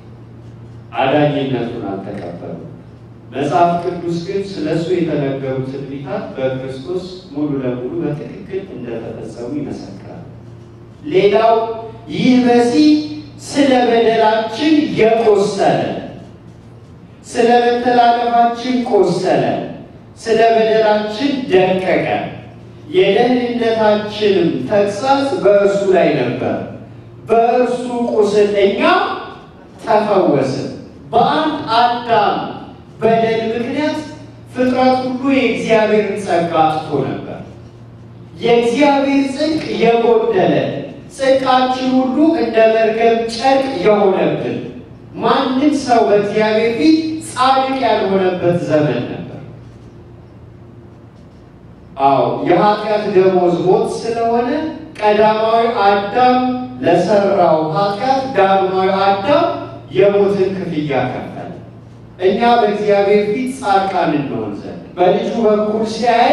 አዳኝነቱን አልተቀበሉም። መጽሐፍ ቅዱስ ግን ስለ እሱ የተነገሩ ትንቢታት በክርስቶስ ሙሉ ለሙሉ በትክክል እንደተፈጸሙ ይመሰክራል። ሌላው ይህ መሲህ ስለ በደላችን የቆሰለ ስለ መተላለፋችን ቆሰለ፣ ስለ በደላችን ደቀቀ፣ የደህንነታችንም ተግሣጽ በእርሱ ላይ ነበር፣ በእርሱ ቁስል እኛ ተፈወስን። በአንድ አዳም በደል ምክንያት ፍጥረት ሁሉ የእግዚአብሔርን ጸጋ አጥቶ ነበር። የእግዚአብሔር ጽድቅ የጎደለ ጽድቃችን ሁሉ እንደ መርገም ጨርቅ የሆነብን ማንም ሰው በእግዚአብሔር ፊት ጻድቅ ያልሆነበት ዘመን ነበር። አዎ የኃጢአት ደሞዝ ሞት ስለሆነ ቀዳማዊ አዳም ለሰራው ኃጢአት ዳግማዊ አዳም የሞትን ክፍያ ከፈለ። እኛ በእግዚአብሔር ፊት ጻድቃን እንሆን ዘንድ በልጁ በኩል ሲያይ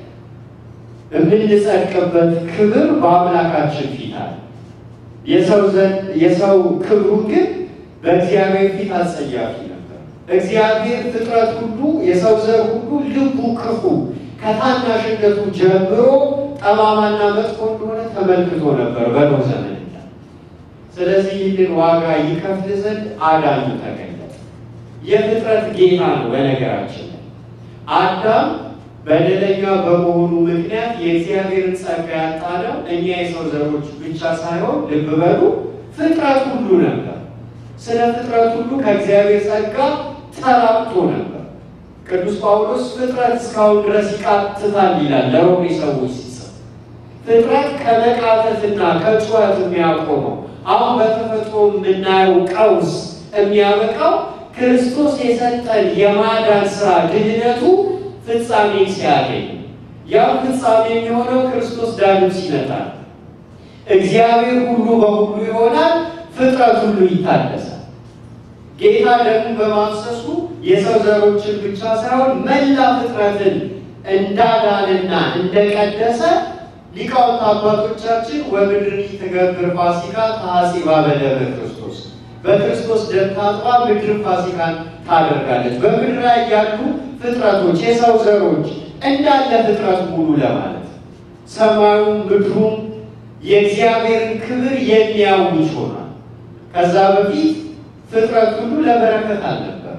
የምንጸድቅበት ክብር በአምላካችን ፊት አለ። የሰው ዘንድ የሰው ክብሩ ግን በእግዚአብሔር ፊት አጸያፊ ነበር። እግዚአብሔር ፍጥረት ሁሉ የሰው ዘር ሁሉ ልቡ ክፉ ከታናሽነቱ ጀምሮ ጠማማና መጥፎ እንደሆነ ተመልክቶ ነበር በኖህ ዘመን ይላል። ስለዚህ ይህንን ዋጋ ይከፍል ዘንድ አዳኙ ተገለጠ። የፍጥረት ጌታ ነው። በነገራችን ላይ አዳም በደለኛ በመሆኑ ምክንያት የእግዚአብሔርን ጸጋ ያጣነው እኛ የሰው ዘሮች ብቻ ሳይሆን ልብ በሉ ፍጥረት ሁሉ ነበር። ስለ ፍጥረት ሁሉ ከእግዚአብሔር ጸጋ ተራቅቶ ነበር። ቅዱስ ጳውሎስ ፍጥረት እስካሁን ድረስ ይቃትታል ይላል ለሮሜ ሰዎች ሲጽፍ። ፍጥረት ከመቃተትና ከጩኸት የሚያቆመው አሁን በተፈጥሮ የምናየው ቀውስ የሚያበቃው ክርስቶስ የሰጠን የማዳን ስራ ድህነቱ ፍጻሜ ሲያገኝ፣ ያው ፍጻሜ የሚሆነው ክርስቶስ ዳግም ሲመጣ ነው። እግዚአብሔር ሁሉ በሁሉ ይሆናል፣ ፍጥረት ሁሉ ይታደሳል። ጌታ ደግሞ በማፍሰሱ የሰው ዘሮችን ብቻ ሳይሆን መላ ፍጥረትን እንዳዳንና እንደቀደሰ ሊቃውንት አባቶቻችን ወምድሪ ትገብር ፋሲካ ተሐሲባ በደመ ክርስቶስ በክርስቶስ ደም ታጥባ ምድር ፋሲካን ታደርጋለች። በምድር ላይ ያሉ ፍጥረቶች የሰው ዘሮች እንዳለ ፍጥረት ሙሉ ለማለት ሰማዩም ምድሩም የእግዚአብሔርን ክብር የሚያውጅ ሆኗል። ከዛ በፊት ፍጥረት ሁሉ ለበረከት አልነበር።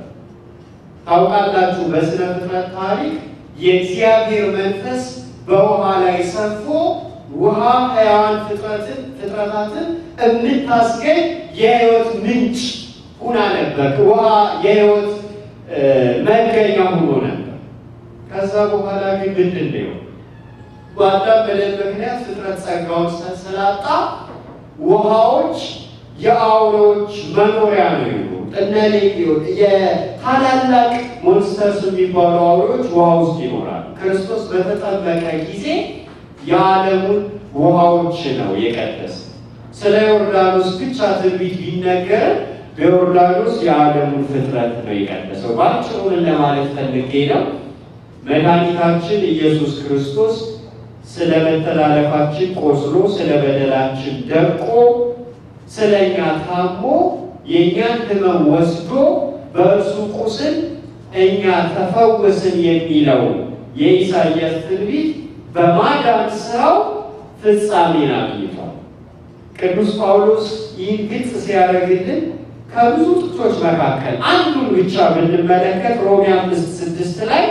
ታውቃላችሁ፣ በስነ ፍጥረት ታሪክ የእግዚአብሔር መንፈስ በውሃ ላይ ሰፎ ውሃ ሕያዋን ፍጥረትን ፍጥረታትን የምታስገኝ የሕይወት ምንጭ ሁና ነበር። ውሃ የሕይወት መገኛ ሆኖ ነበር። ከዛ በኋላ ግን ምንድን ነው በአዳም በደል ምክንያት ፍጥረት ጸጋውን ስላጣ ውሃዎች የአውሬዎች መኖሪያ ነው ይሉ እነ ሌጊዮን የታላላቅ ሞንስተርስ የሚባሉ አውሬዎች ውሃ ውስጥ ይኖራሉ። ክርስቶስ በተጠመቀ ጊዜ የዓለሙን ውሃዎች ነው የቀደሰ። ስለ ዮርዳኖስ ብቻ ትንቢት ቢነገር በዮርዳኖስ የዓለሙን ፍጥረት ነው የቀደሰው። በአጭሩ ምን ለማለት ፈልጌ ነው? መድኃኒታችን ኢየሱስ ክርስቶስ ስለ መተላለፋችን ቆስሎ ስለ በደላችን ደቆ ስለ እኛ ታሞ የእኛን ሕመም ወስዶ በእርሱ ቁስል እኛ ተፈወስን የሚለው የኢሳይያስ ትንቢት በማዳን ስራው ፍጻሜን አግኝቷል። ቅዱስ ጳውሎስ ይህን ግልጽ ሲያደርግልን ከብዙ ጥቅሶች መካከል አንዱን ብቻ ብንመለከት ሮሜ አምስት ስድስት ላይ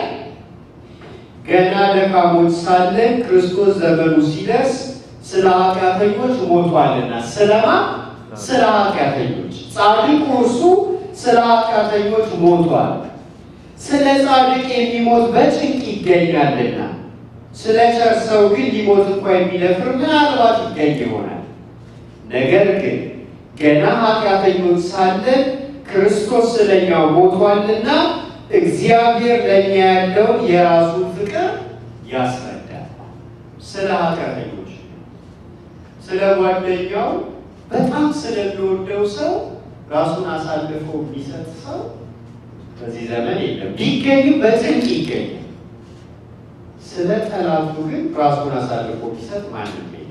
ገና ደካሞች ሳለን ክርስቶስ ዘመኑ ሲደርስ ስለ ኃጢአተኞች ሞቷልና። ስለማ ስለ ኃጢአተኞች ጻድቁ እርሱ ስለ ኃጢአተኞች ሞቷል። ስለ ጻድቅ የሚሞት በጭንቅ ይገኛልና፣ ስለ ቸር ሰው ግን ሊሞት እንኳ የሚደፍር ምናልባት ይገኝ ይሆናል። ነገር ግን ገና ኃጢአተኞች ሳለን ክርስቶስ ስለኛ ሞቷልና እግዚአብሔር ለእኛ ያለውን የራሱን ፍቅር ያስረዳል። ስለ ኃጢአተኞች፣ ስለ ጓደኛው በጣም ስለሚወደው ሰው ራሱን አሳልፎ የሚሰጥ ሰው በዚህ ዘመን የለም። ቢገኝም በጭንቅ ይገኛል። ስለ ጠላቱ ግን ራሱን አሳልፎ ቢሰጥ ማንም የለም።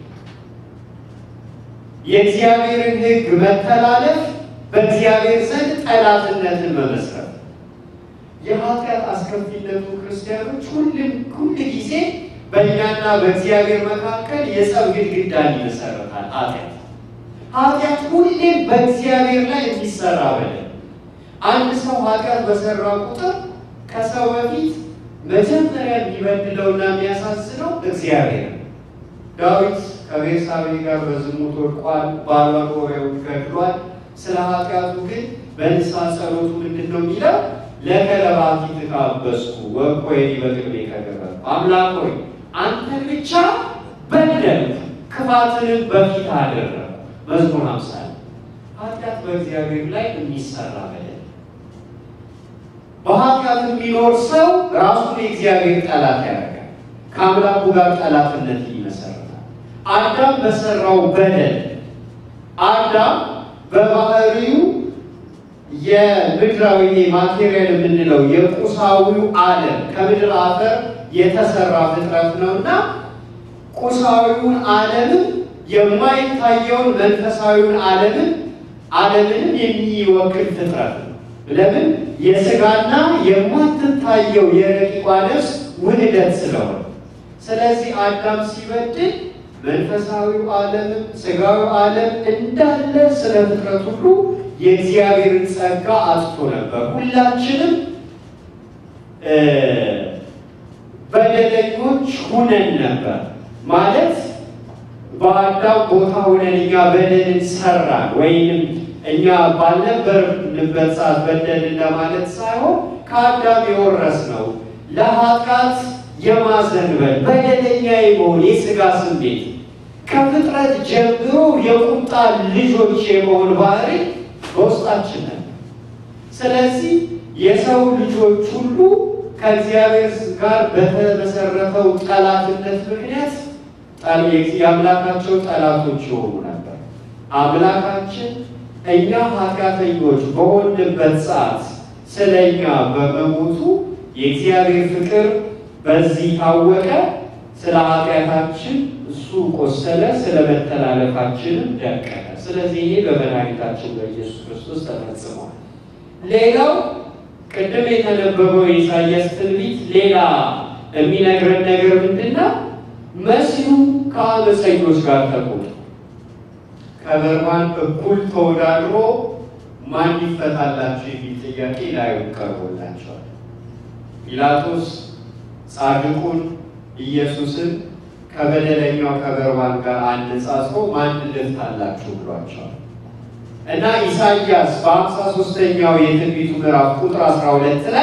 የእግዚአብሔርን ሕግ መተላለፍ በእግዚአብሔር ዘንድ ጠላትነትን መመስረት የኃጢአት አስከፊነቱ ክርስቲያኖች ሁሉም ሁል ጊዜ በእኛና በእግዚአብሔር መካከል የጸብ ግድግዳን ይመሰረታል። ኃጢአት ኃጢአት ሁሌም በእግዚአብሔር ላይ የሚሰራ በደል። አንድ ሰው ኃጢአት በሰራ ቁጥር ከሰው በፊት መጀመሪያ የሚበድለውና የሚያሳዝነው እግዚአብሔር ነው። ዳዊት ከቤርሳቤ ጋር በዝሙት ወድቋል። ባሏን ኦሪያውን ገድሏል። ስለ ኃጢአቱ ግን በንስሐ ጸሎቱ ምንድን ነው የሚለው? ለከለባት ተካበስኩ ወኮይ በቅድሜ ከገበር አምላክ ሆይ አንተን ብቻ በደልኩ ክፋትንም በፊት አደረግኩ። መዝሙር ሃምሳ ኃጢአት በእግዚአብሔር ላይ የሚሰራ በደል። በኃጢአት የሚኖር ሰው ራሱን የእግዚአብሔር ጠላት ያደርጋል። ከአምላኩ ጋር ጠላትነት ይመሰርታል። አዳም በሰራው በደል አዳም በባህሪው የምድራዊ ማቴሪያል የምንለው የቁሳዊው ዓለም ከምድር አፈር የተሰራ ፍጥረት ነውና ቁሳዊውን ዓለምን የማይታየውን መንፈሳዊውን ዓለምን ዓለምንም የሚወክል ፍጥረት ነው። ለምን? የስጋና የማትታየው የረቂቋ ነፍስ ውህደት ስለሆነ። ስለዚህ አዳም ሲበድል መንፈሳዊው ዓለምም ስጋዊው ዓለም እንዳለ ስለ ፍጥረት ሁሉ የእግዚአብሔርን ጸጋ አጥቶ ነበር። ሁላችንም እ በደለኞች ሁነን ነበር ማለት በአዳም ቦታ ሆነን እኛ በደልን ሰራን ወይንም እኛ ባልነበርንበት ሰዓት በደልን ለማለት ሳይሆን ከአዳም የወረስነው ለኃጢአት የማዘንበል በደለኛ የመሆን የሥጋ ስሜት ከፍጥረት ጀምሮ የቁጣ ልጆች የመሆን ባህሪ በውስጣችን ነበር። ስለዚህ የሰው ልጆች ሁሉ ከእግዚአብሔር ጋር በተመሰረተው ጠላትነት ምክንያት የአምላካቸው ጠላቶች የሆኑ ነበር። አምላካችን እኛ ኃጢአተኞች በሆንበት ሰዓት ስለ እኛ በመሞቱ የእግዚአብሔር ፍቅር በዚህ ታወቀ። ስለ ኃጢአታችን እሱ ቆሰለ፣ ስለ መተላለፋችንም ደቀቀ። ስለዚህ ይሄ በመድኃኒታችን በኢየሱስ ክርስቶስ ተፈጽሟል። ሌላው ቅድም የተነበበው የኢሳያስ ትንቢት ሌላ የሚነግረን ነገር ምንድን ነው? መሲሁ ከአመፀኞች ጋር ተቆጥሮ ከበርባን እኩል ተወዳድሮ ማን ይፈታላቸው የሚል ጥያቄ ላይ ቀርቦላቸዋል። ጲላጦስ ጻድቁን ኢየሱስን ከበደለኛው ከበርባን ጋር አነጻጽሮ ማን ልፍታላችሁ ብሏቸዋል። እና ኢሳይያስ በአምሳ ሶስተኛው የትንቢቱ ምዕራፍ ቁጥር 12 ላይ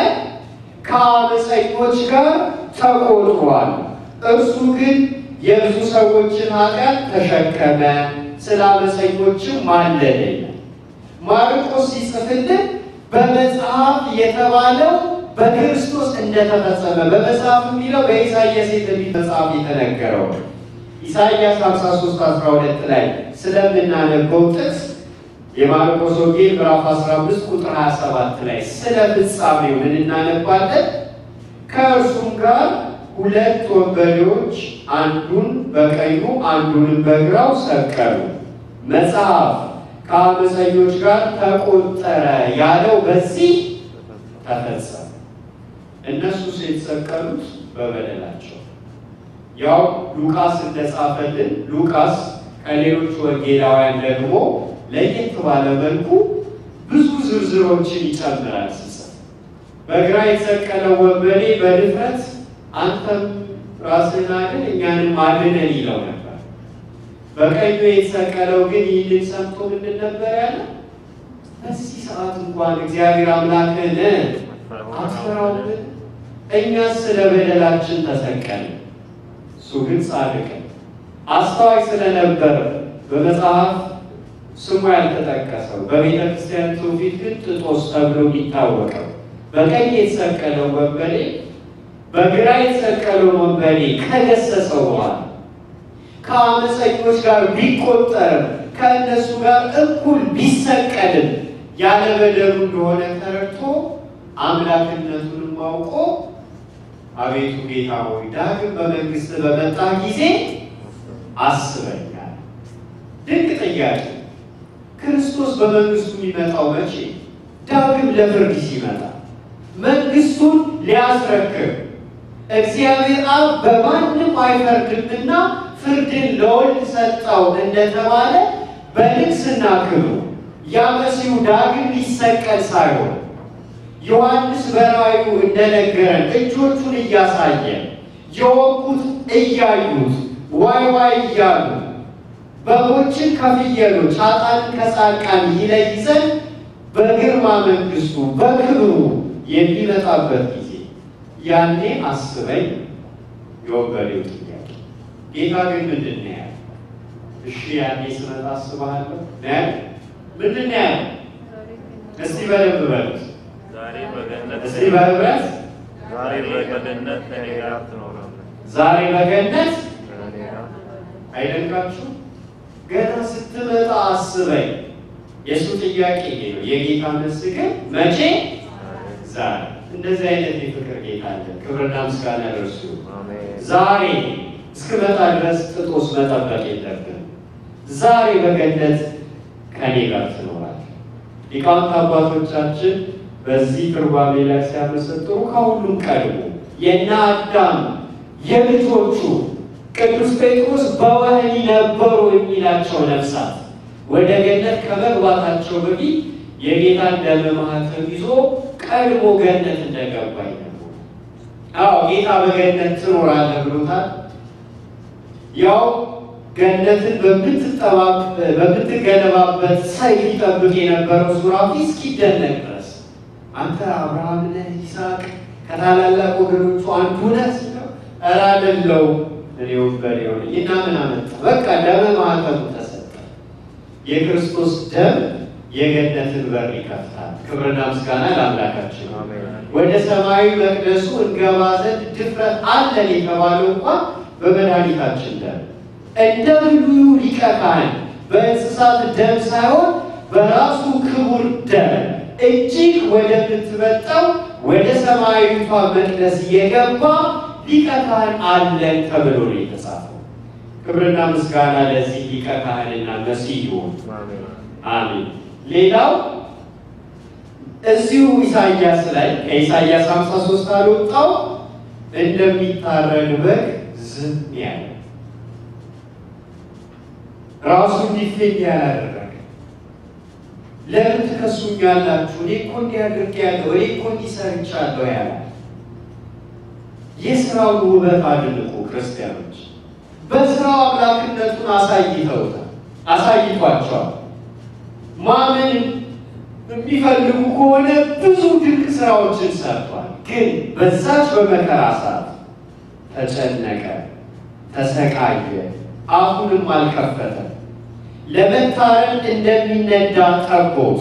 ከአመፀኞች ጋር ተቆጥሯል፣ እርሱ ግን የብዙ ሰዎችን ኃጢአት ተሸከመ፣ ስለ አመፀኞችም ማለደ። ማርቆስ ሲጽፍልን በመጽሐፍ የተባለው በክርስቶስ እንደተፈጸመ በመጽሐፍ የሚለው በኢሳይያስ የትንቢት መጽሐፍ የተነገረው ነው። ኢሳይያስ 53 12 ላይ ስለምናነበው ጥቅስ የማርቆስ ወንጌል ምዕራፍ 15 ቁጥር 27 ላይ ስለ ፍጻሜው ምን እናነባለን? ከእርሱም ጋር ሁለት ወንበዴዎች አንዱን በቀኙ አንዱንም በግራው ሰቀሉ። መጽሐፍ ከአመፀኞች ጋር ተቆጠረ ያለው በዚህ ተፈጸመ። እነሱስ የተሰቀሉት በበደላቸው ያው ሉቃስ እንደጻፈልን ሉቃስ ከሌሎች ወንጌላውያን ደግሞ ለየት ባለ መልኩ ብዙ ዝርዝሮችን ይጨምራል። ሲጽፍ በግራ የተሰቀለው ወንበዴ በድፍረት አንተም ራስህን አድን እኛንም አድነን ይለው ነበር። በቀኙ የተሰቀለው ግን ይህንን ሰምቶ ምንድን ነበር ያለ? በዚህ ሰዓት እንኳን እግዚአብሔር አምላክን አትፈራውን? እኛስ ስለ በደላችን ተሰቀልን፣ እሱ ግን ጻድቅ አስተዋይ ስለነበር በመጽሐፍ ስሙ ያልተጠቀሰው በቤተ ክርስቲያን ትውፊት ግን ጥጦስ ተብሎ የሚታወቀው በቀኝ የተሰቀለው ወንበዴ በግራ የተሰቀለው ወንበዴ ከገሰጸው በኋላ ከአመፀኞች ጋር ቢቆጠርም ከእነሱ ጋር እኩል ቢሰቀልም ያለ በደሉ እንደሆነ ተረድቶ አምላክነቱንም አውቆ አቤቱ ጌታ ሆይ ዳግም በመንግስት በመጣ ጊዜ አስበኛል። ድንቅ ጥያቄ። ክርስቶስ በመንግስቱ የሚመጣው መቼ? ዳግም ለፍርድ ሲመጣ መንግስቱን ሊያስረክብ እግዚአብሔር አብ በማንም አይፈርድምና ፍርድን ለወልድ ሰጠው እንደተባለ በንግስና ክብሩ ያ መሲሁ ዳግም ሊሰቀል ሳይሆን ዮሐንስ በራእዩ እንደነገረን እጆቹን እያሳየ የወጉት እያዩት ዋይ ዋይ እያሉ በጎችን ከፍየሎች ኃጥአንን ከጻድቃን ይለይ ዘንድ በግርማ መንግስቱ በክብሩ የሚመጣበት ጊዜ ያኔ አስበኝ የወንበዴው ጥያቄ። ጌታ ግን ምንድን ነው ያለው? እሺ ያኔ ስመጣ አስብሃለሁ ነው ያለው? ምንድን ነው ያለው? እስቲ በደንብ በሉት። ዛሬ በገነት እስቲ በህብረት ዛሬ በገነት ከእኔ ጋር ትኖራለህ። ዛሬ በገነት ከእኔ ጋር አይደንቃችሁ? ገና ስትመጣ አስበኝ። የእሱ ጥያቄ ይሄ ነው። የጌታ መልስ ግን መቼ? ዛሬ። እንደዚህ አይነት የፍቅር ጌታ አለ። ክብርና ምስጋና ለእርሱ ይሁን። አሜን። ዛሬ እስክመጣ ድረስ ጥጦስ መጠበቅ የለብን። ዛሬ በገነት ከኔ ጋር ትኖራል። ሊቃውንት አባቶቻችን በዚህ ትርጓሜ ላይ ሲያመሰጥሩ ከሁሉም ቀድሞ የእነ አዳም የልጆቹ ቅዱስ ጴጥሮስ በወህኒ ነበሩ የሚላቸው ነፍሳት ወደ ገነት ከመግባታቸው በፊት የጌታን ደመ ማኅተም ይዞ ቀድሞ ገነት እንደገባ ይነግሩ። አዎ ጌታ በገነት ትኖራለህ ብሎታል። ያው ገነትን በምትገነባበት ሰይፍ ይጠብቅ የነበረው ሱራፊ እስኪደነቅ ድረስ አንተ አብርሃም ነህ፣ ይስሐቅ ከታላላቅ ወገኖቹ አንዱ ነህ ሲለው ኧረ አይደለሁም እኔ ወንበዴ ነኝ እና ምን አመጣ? በቃ ደመ ማኅተሙ ተሰጠ። የክርስቶስ ደም የገነትን በር ይከፍታል። ክብርና ምስጋና ለአምላካችን ነው። ወደ ሰማያዊ መቅደሱ እንገባ ዘንድ ድፍረት አለን የተባለው እንኳን በመድኃኒታችን ደም እንደ ብሉዩ ሊቀ ካህን በእንስሳት ደም ሳይሆን በራሱ ክቡር ደም እጅግ ወደምትበልጠው ወደ ሰማያዊቷ መቅደስ የገባ ሊቀ ካህን አለን ተብሎ ነው የተጻፈው። ክብርና ምስጋና ለዚህ ሊቀ ካህንና መሲህ ይሁን። አሜን። ሌላው እዚሁ ኢሳይያስ ላይ ከኢሳይያስ 53 አልወጣው እንደሚታረድ በግ ዝም ያለ ራሱ እንዲፌኝ ያላደረገ ለምን ትከሱኛላችሁ? እኔ እኮ እንዲህ አድርጌያለሁ፣ እኔ እኮ እንዲህ ሰርቻለሁ ያለ የስራውን ውበት አድንቁ ክርስቲያኖች። በስራው አምላክነቱን አሳይተውታል፣ አሳይቷቸዋል። ማመን የሚፈልጉ ከሆነ ብዙ ድንቅ ስራዎችን ሰርቷል። ግን በዛች በመከራ ሰዓት ተጨነቀ፣ ተሰቃየ፣ አፉንም አልከፈተም። ለመታረድ እንደሚነዳ ጠቦት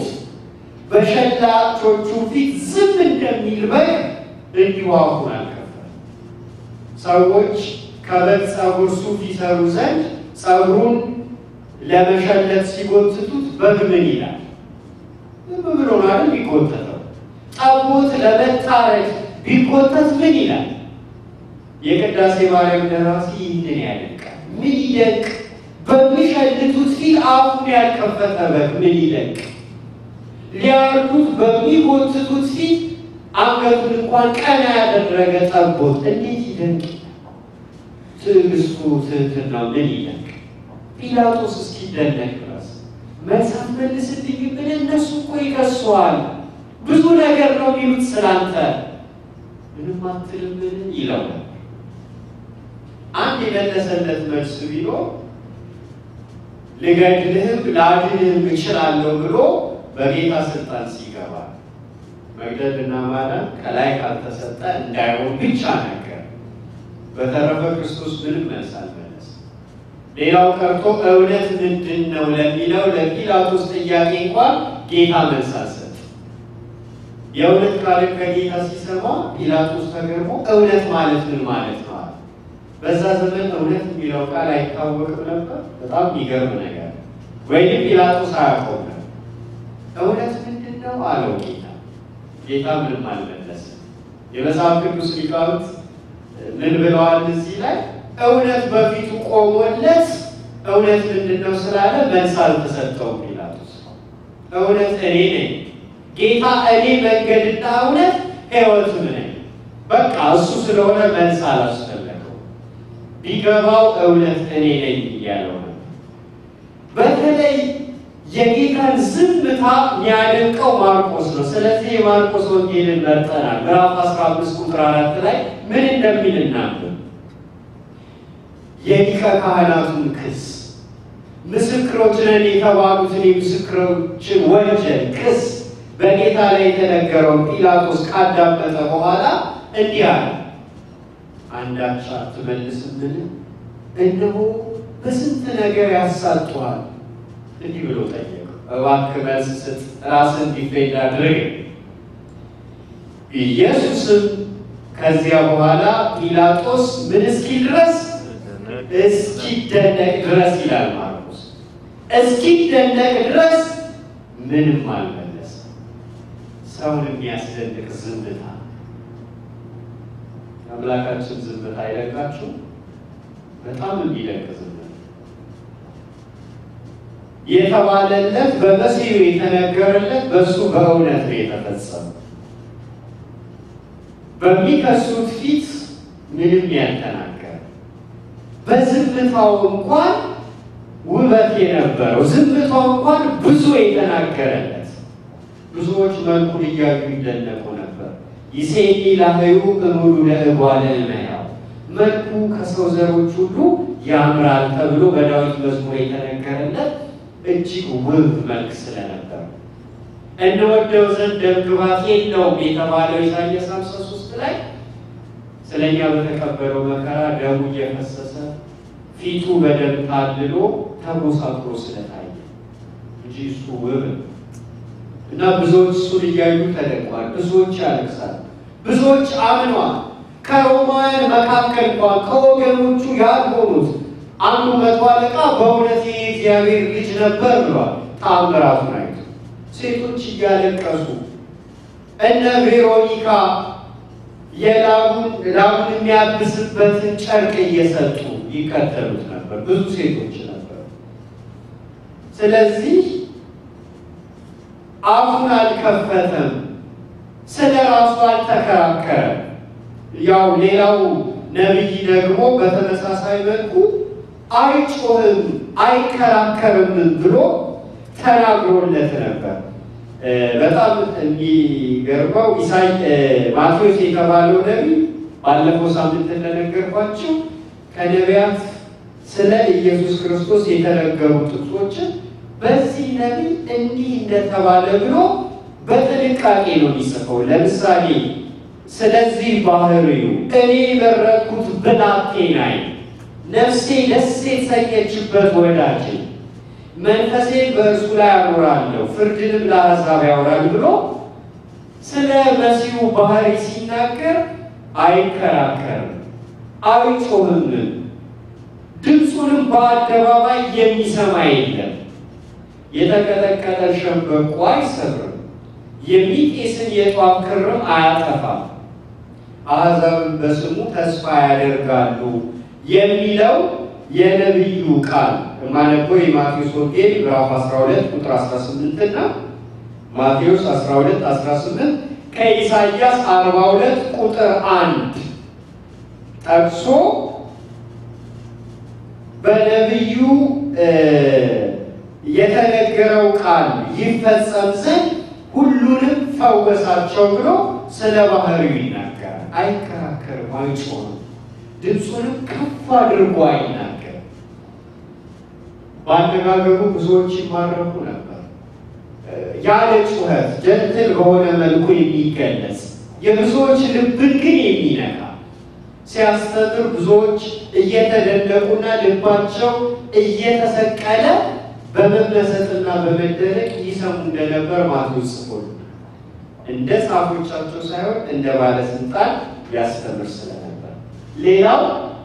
በሸላቾቹ ፊት ዝም እንደሚል በግ እንዲሁ አፉን አልከፈተም። ሰዎች ከበግ ጸጉር ሱፍ ይሰሩ ዘንድ ጸጉሩን ለመሸለት ሲጎትቱት በግ ምን ይላል? ዝም ብሎ ነው አይደል ቢጎተተው። ጠቦት ለመታረድ ቢጎተት ምን ይላል? የቅዳሴ ማርያም ደራሲ ይህንን ያደንቃል። ምን ይደንቅ! በሚሸልቱት ፊት አፉን ያልከፈተ በግ ምን ይደንቅ! ሊያርዱት በሚጎትቱት ፊት አንገቱን እንኳን ቀና ያደረገ ጠቦት እንዴት ይደንቅ! ትዕግስቱ፣ ትህትናው ምን ይደንቅ! ጲላጦስ እስኪደነቅ ድረስ መልስ አትመልስልኝ ምን እነሱ እኮ ይከሱሃል፣ ብዙ ነገር ነው የሚሉት ስላንተ ምንም አትልምን ይለው ነበር። አንድ የመለሰለት መልስ ቢኖር ልገድልህም ላድንህም እችላለሁ ብሎ በጌታ ስልጣን ሲገባ መግደልና ማዳን ከላይ ካልተሰጠ እንዳይሆን ብቻ ነገር። በተረፈ ክርስቶስ ምንም መልስ አልመለስ። ሌላው ቀርቶ እውነት ምንድን ነው ለሚለው ለጲላጦስ ጥያቄ እንኳን ጌታ መልስ አልሰጠም። የእውነት ቃልን ከጌታ ሲሰማ ጲላጦስ ተገርሞ እውነት ማለት ምን ማለት ነው አለ። በዛ ዘመን እውነት የሚለው ቃል አይታወቅም ነበር። በጣም የሚገርም ነገር ወይም ጲላጦስ አያውቀውም ነበር። እውነት ምንድን ነው አለው ጌታ። ጌታ ምንም አልመለስም። የመጽሐፍ ቅዱስ ሊቃውንት ምን ብለዋል እዚህ ላይ? እውነት በፊቱ ቆሞለት እውነት ምንድን ነው ስላለ መልስ አልተሰጠውም ጲላጦስ። እውነት እኔ ነኝ ጌታ፣ እኔ መንገድና እውነት ሕይወትም ነኝ። በቃ እሱ ስለሆነ መልስ አላስፈለገው። ቢገባው እውነት እኔ ነኝ እያለው ነው። በተለይ የጌታን ዝምታ የሚያደንቀው ማርቆስ ነው። ስለዚህ የማርቆስ ወንጌልን መርጠናል። ምዕራፍ 15 ቁጥር አራት ላይ ምን እንደሚል እናንብብ። የሊቀ ካህናቱን ክስ ምስክሮች ነን የተባሉትን የምስክሮችን ወንጀል ክስ በጌታ ላይ የተነገረውን ጲላጦስ ካዳመጠ በኋላ እንዲህ አለ፣ አንዳች አትመልስምን? እነሆ በስንት ነገር ያሳጡሃል። እንዲህ ብሎ ጠየቀው፣ እባክህ መልስ ስጥ፣ ራስን ዲፌንድ አድርግ። ኢየሱስም ከዚያ በኋላ ጲላጦስ ምን እስኪል ድረስ እስኪደነቅ ድረስ ይላል ማርቆስ፣ እስኪደነቅ ድረስ ምንም አልመለሰም። ሰውን የሚያስደንቅ ዝምታ። አምላካችን ዝምታ አይለቃችሁ፣ በጣም የሚለቅ ዝምታ የተባለለት በመሲሁ የተነገረለት በእሱ በእውነት ነው የተፈጸመው። በሚከሱት ፊት ምንም ያልተናገረ በዝምታው እንኳን ውበት የነበረው ዝምታው እንኳን ብዙ የተናገረለት ብዙዎች መልኩን እያዩ ይደነቁ ነበር። ይሴኒ ላህዩ እሙሉ ለእጓለ እመሕያው መልኩ ከሰው ዘሮች ሁሉ ያምራል ተብሎ በዳዊት መዝሙር የተነገረለት እጅግ ውብ መልክ ስለነበር እንወደው ዘንድ ደምግባት የለውም የተባለው ኢሳይያስ 53 ላይ ስለኛ በተቀበለው መከራ ደሙ እየፈሰሰ ፊቱ በደም ታልሎ ተጎሳቁሎ ስለታየ እንጂ እሱ ውብ ነው። እና ብዙዎች እሱን እያዩ ተደንቋል። ብዙዎች ያለቅሳል። ብዙዎች አምኗል። ከሮማውያን መካከል እንኳን ከወገኖቹ ያልሆኑት አንዱ መቶ አለቃ በእውነት የእግዚአብሔር ልጅ ነበር ብሏል። ተአምራቱን አይቶ ሴቶች እያለቀሱ እነ ቬሮኒካ የላቡን ላቡን የሚያብስበትን ጨርቅ እየሰጡ ይከተሉት ነበር። ብዙ ሴቶች ነበሩ። ስለዚህ አፉን አልከፈተም፣ ስለ ራሱ አልተከራከረም። ያው ሌላው ነቢይ ደግሞ በተመሳሳይ መልኩ አይጮህም፣ አይከራከርም ብሎ ተናግሮለት ነበር። በጣም የሚገርመው ኢሳይ ማቴዎስ የተባለው ነቢይ ባለፈው ሳምንት እንደነገርኳቸው ከነቢያት ስለ ኢየሱስ ክርስቶስ የተነገሩ ጥቅሶችን በዚህ ነቢይ እንዲህ እንደተባለ ብሎ በጥንቃቄ ነው የሚጽፈው። ለምሳሌ ስለዚህ ባህሪው እኔ የመረጥኩት ብላቴናዬ፣ ነፍሴ ደስ የተሰኘችበት ወዳጄ መንፈሴን በእርሱ ላይ አኖራለሁ ፍርድንም ለአሕዛብ ያወራል ብሎ ስለ መሲሁ ባህሪ ሲናገር አይከራከርም፣ አይጮህም፣ ድምፁንም በአደባባይ የሚሰማ የለም። የተቀጠቀጠ ሸምበቆ አይሰብርም፣ የሚጤስን የጧፍ ክርም አያጠፋም። አሕዛብን በስሙ ተስፋ ያደርጋሉ የሚለው የነቢዩ ቃል ማነበው የማቴዎስ ወንጌል ምዕራፍ 12 ቁጥር 18 እና ማቴዎስ 12 18 ከኢሳይያስ 42 ቁጥር 1 ጠቅሶ በነቢዩ የተነገረው ቃል ይፈጸም ዘንድ ሁሉንም ፈወሳቸው ብሎ ስለ ባህሪው ይናገራል። አይከራከርም፣ አይጮህም፣ ድምፁንም ከፍ አድርጎ አይናገርም። በአነጋገሩ ብዙዎች ይማረኩ ነበር። ያለ ጩኸት ጀንትል በሆነ መልኩ የሚገለጽ የብዙዎች ልብን ግን የሚነካ ሲያስተምር ብዙዎች እየተደነቁና ልባቸው እየተሰቀለ በመመሰጥና በመደነቅ ይሰሙ እንደነበር ማቴዎስ ጽፎል። እንደ ጻፎቻቸው ሳይሆን እንደ ባለስልጣን ያስተምር ስለነበር። ሌላው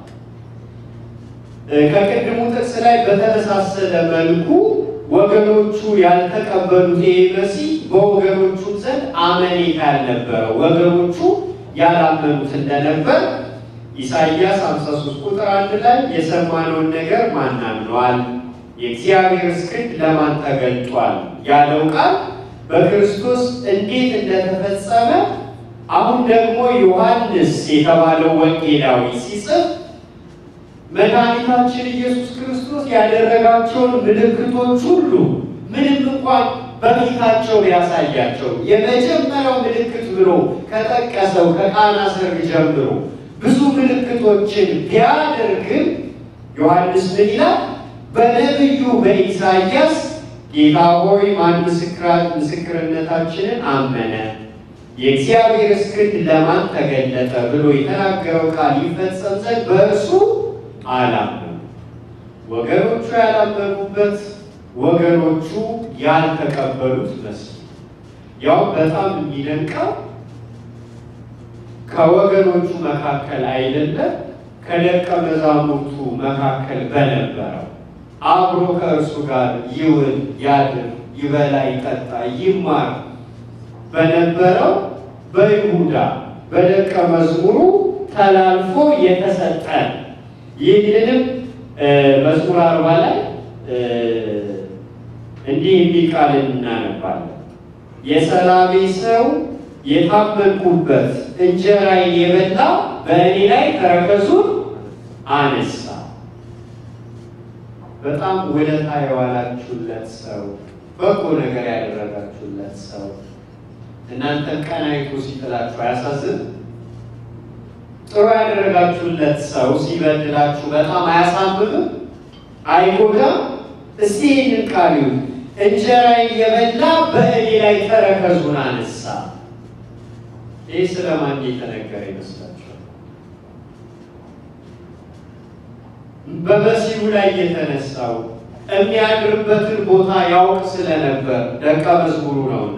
ከቅድሙ ጥቅስ ላይ በተመሳሰለ መልኩ ወገኖቹ ያልተቀበሉት ይሄ መሲህ በወገኖቹ ዘንድ አመኔታ ያልነበረው ወገኖቹ ያላመኑት እንደነበር ኢሳይያስ 53 ቁጥር አንድ ላይ የሰማነውን ነገር ማን አምነዋል? የእግዚአብሔር ክንድ ለማን ተገልጧል? ያለው ቃል በክርስቶስ እንዴት እንደተፈጸመ አሁን ደግሞ ዮሐንስ የተባለው ወንጌላዊ ሲጽፍ መድኃኒታችን ኢየሱስ ክርስቶስ ያደረጋቸውን ምልክቶች ሁሉ ምንም እንኳን በፊታቸው ቢያሳያቸው የመጀመሪያው ምልክት ብሎ ከጠቀሰው ከቃና ሰርግ ጀምሮ ብዙ ምልክቶችን ቢያደርግም ዮሐንስ ምን ይላል? በነቢዩ በኢሳይያስ ጌታ ሆይ ማን ምስክርነታችንን አመነ? የእግዚአብሔር ክንድ ለማን ተገለጠ? ብሎ የተናገረው ቃል ይፈጸም ዘንድ በእርሱ አላመኑ። ወገኖቹ ያላመኑበት፣ ወገኖቹ ያልተቀበሉት መሲህ ያው በጣም የሚደንቀው ከወገኖቹ መካከል አይደለም ከደቀ መዛሙርቱ መካከል በነበረው አብሮ ከእርሱ ጋር ይውል ያድር፣ ይበላ፣ ይጠጣ፣ ይማር በነበረው በይሁዳ በደቀ መዝሙሩ ተላልፎ የተሰጠ ይህንንም መዝሙር አርባ ላይ እንዲህ የሚል ቃል እናነባለን። የሰላሜ ሰው የታመንኩበት እንጀራዬን የበላ በእኔ ላይ ተረከዙን አነሳ። በጣም ውለታ የዋላችሁለት ሰው፣ በጎ ነገር ያደረጋችሁለት ሰው እናንተ ቀናይቱ ሲጥላችሁ አያሳዝን? ጥሩ ያደረጋችሁለት ሰው ሲበድላችሁ በጣም አያሳብብም? አይጎዳም? እስቲ ይህንን ቃል ይሁን እንጀራዬን የበላ በእኔ ላይ ተረከዙን አነሳ። ይህ ስለማን የተነገረ ይመስላችኋል? በመሲሁ ላይ የተነሳው የሚያድርበትን ቦታ ያውቅ ስለነበር ደቀ መዝሙሩ ነውና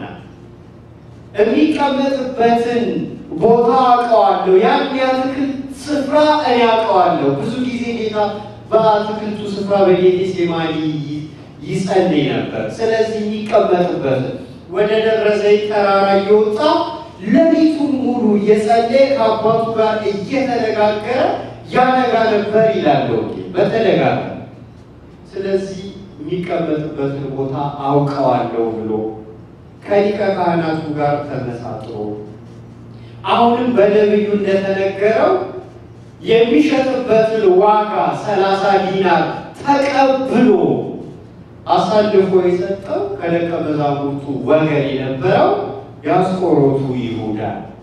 የሚቀመጥበትን ቦታ አውቀዋለሁ። ያን የአትክልት ስፍራ እኔ አውቀዋለሁ። ብዙ ጊዜ ጌታ በአትክልቱ ስፍራ በጌቴሴማኒ ይጸልይ ነበር። ስለዚህ የሚቀመጥበትን ወደ ደብረ ዘይት ተራራ እየወጣ ሌሊቱን ሙሉ እየጸለየ ከአባቱ ጋር እየተነጋገረ ያነጋ ነበር ይላል ወንጌል በተደጋጋሚ። ስለዚህ የሚቀመጥበትን ቦታ አውቀዋለሁ ብሎ ከሊቀ ካህናቱ ጋር ተመሳጥሮ አሁንም በነቢዩ እንደተነገረው የሚሸጥበትን ዋጋ ሰላሳ ዲናር ተቀብሎ አሳልፎ የሰጠው ከደቀ መዛሙርቱ ወገን የነበረው የአስቆሮቱ ይሁዳ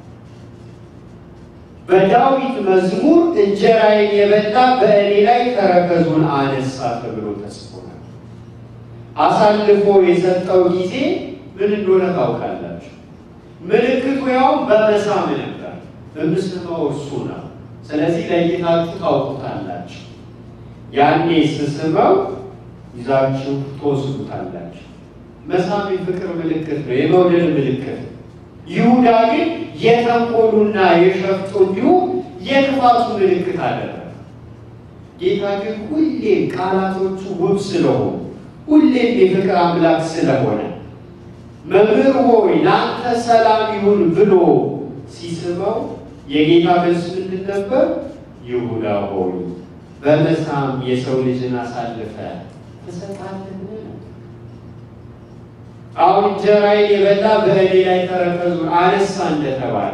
በዳዊት መዝሙር እንጀራዬን የበላ በእኔ ላይ ተረከዙን አነሳ ተብሎ ተጽፏል። አሳልፎ የሰጠው ጊዜ ምን እንደሆነ ታውቃላችሁ። ምልክቱ ያው በመሳም ነበር። በምስመው እርሱ ነው። ስለዚህ ለይታችሁ ታውቁታላችሁ። ያኔ ስስመው ይዛችሁ ትወስዱታላችሁ። መሳም የፍቅር ምልክት ነው፣ የመውደድ ምልክት ነው። ይሁዳ ግን የተንኮሉና የሸፍጡ እንዲሁም የክፋቱ ምልክት አደረገ። ጌታ ግን ሁሌም ቃላቶቹ ውብ ስለሆኑ ሁሌም የፍቅር አምላክ ስለሆነ መምህር ሆይ ለአንተ ሰላም ይሁን ብሎ ሲስበው የጌታ መልስ ምንድን ነበር? ይሁዳ ሆይ በመሳም የሰው ልጅን አሳልፈ ትሰጣለህን? አሁን እንጀራዬን የበላ በእኔ ላይ ተረከዙን አነሳ እንደተባለ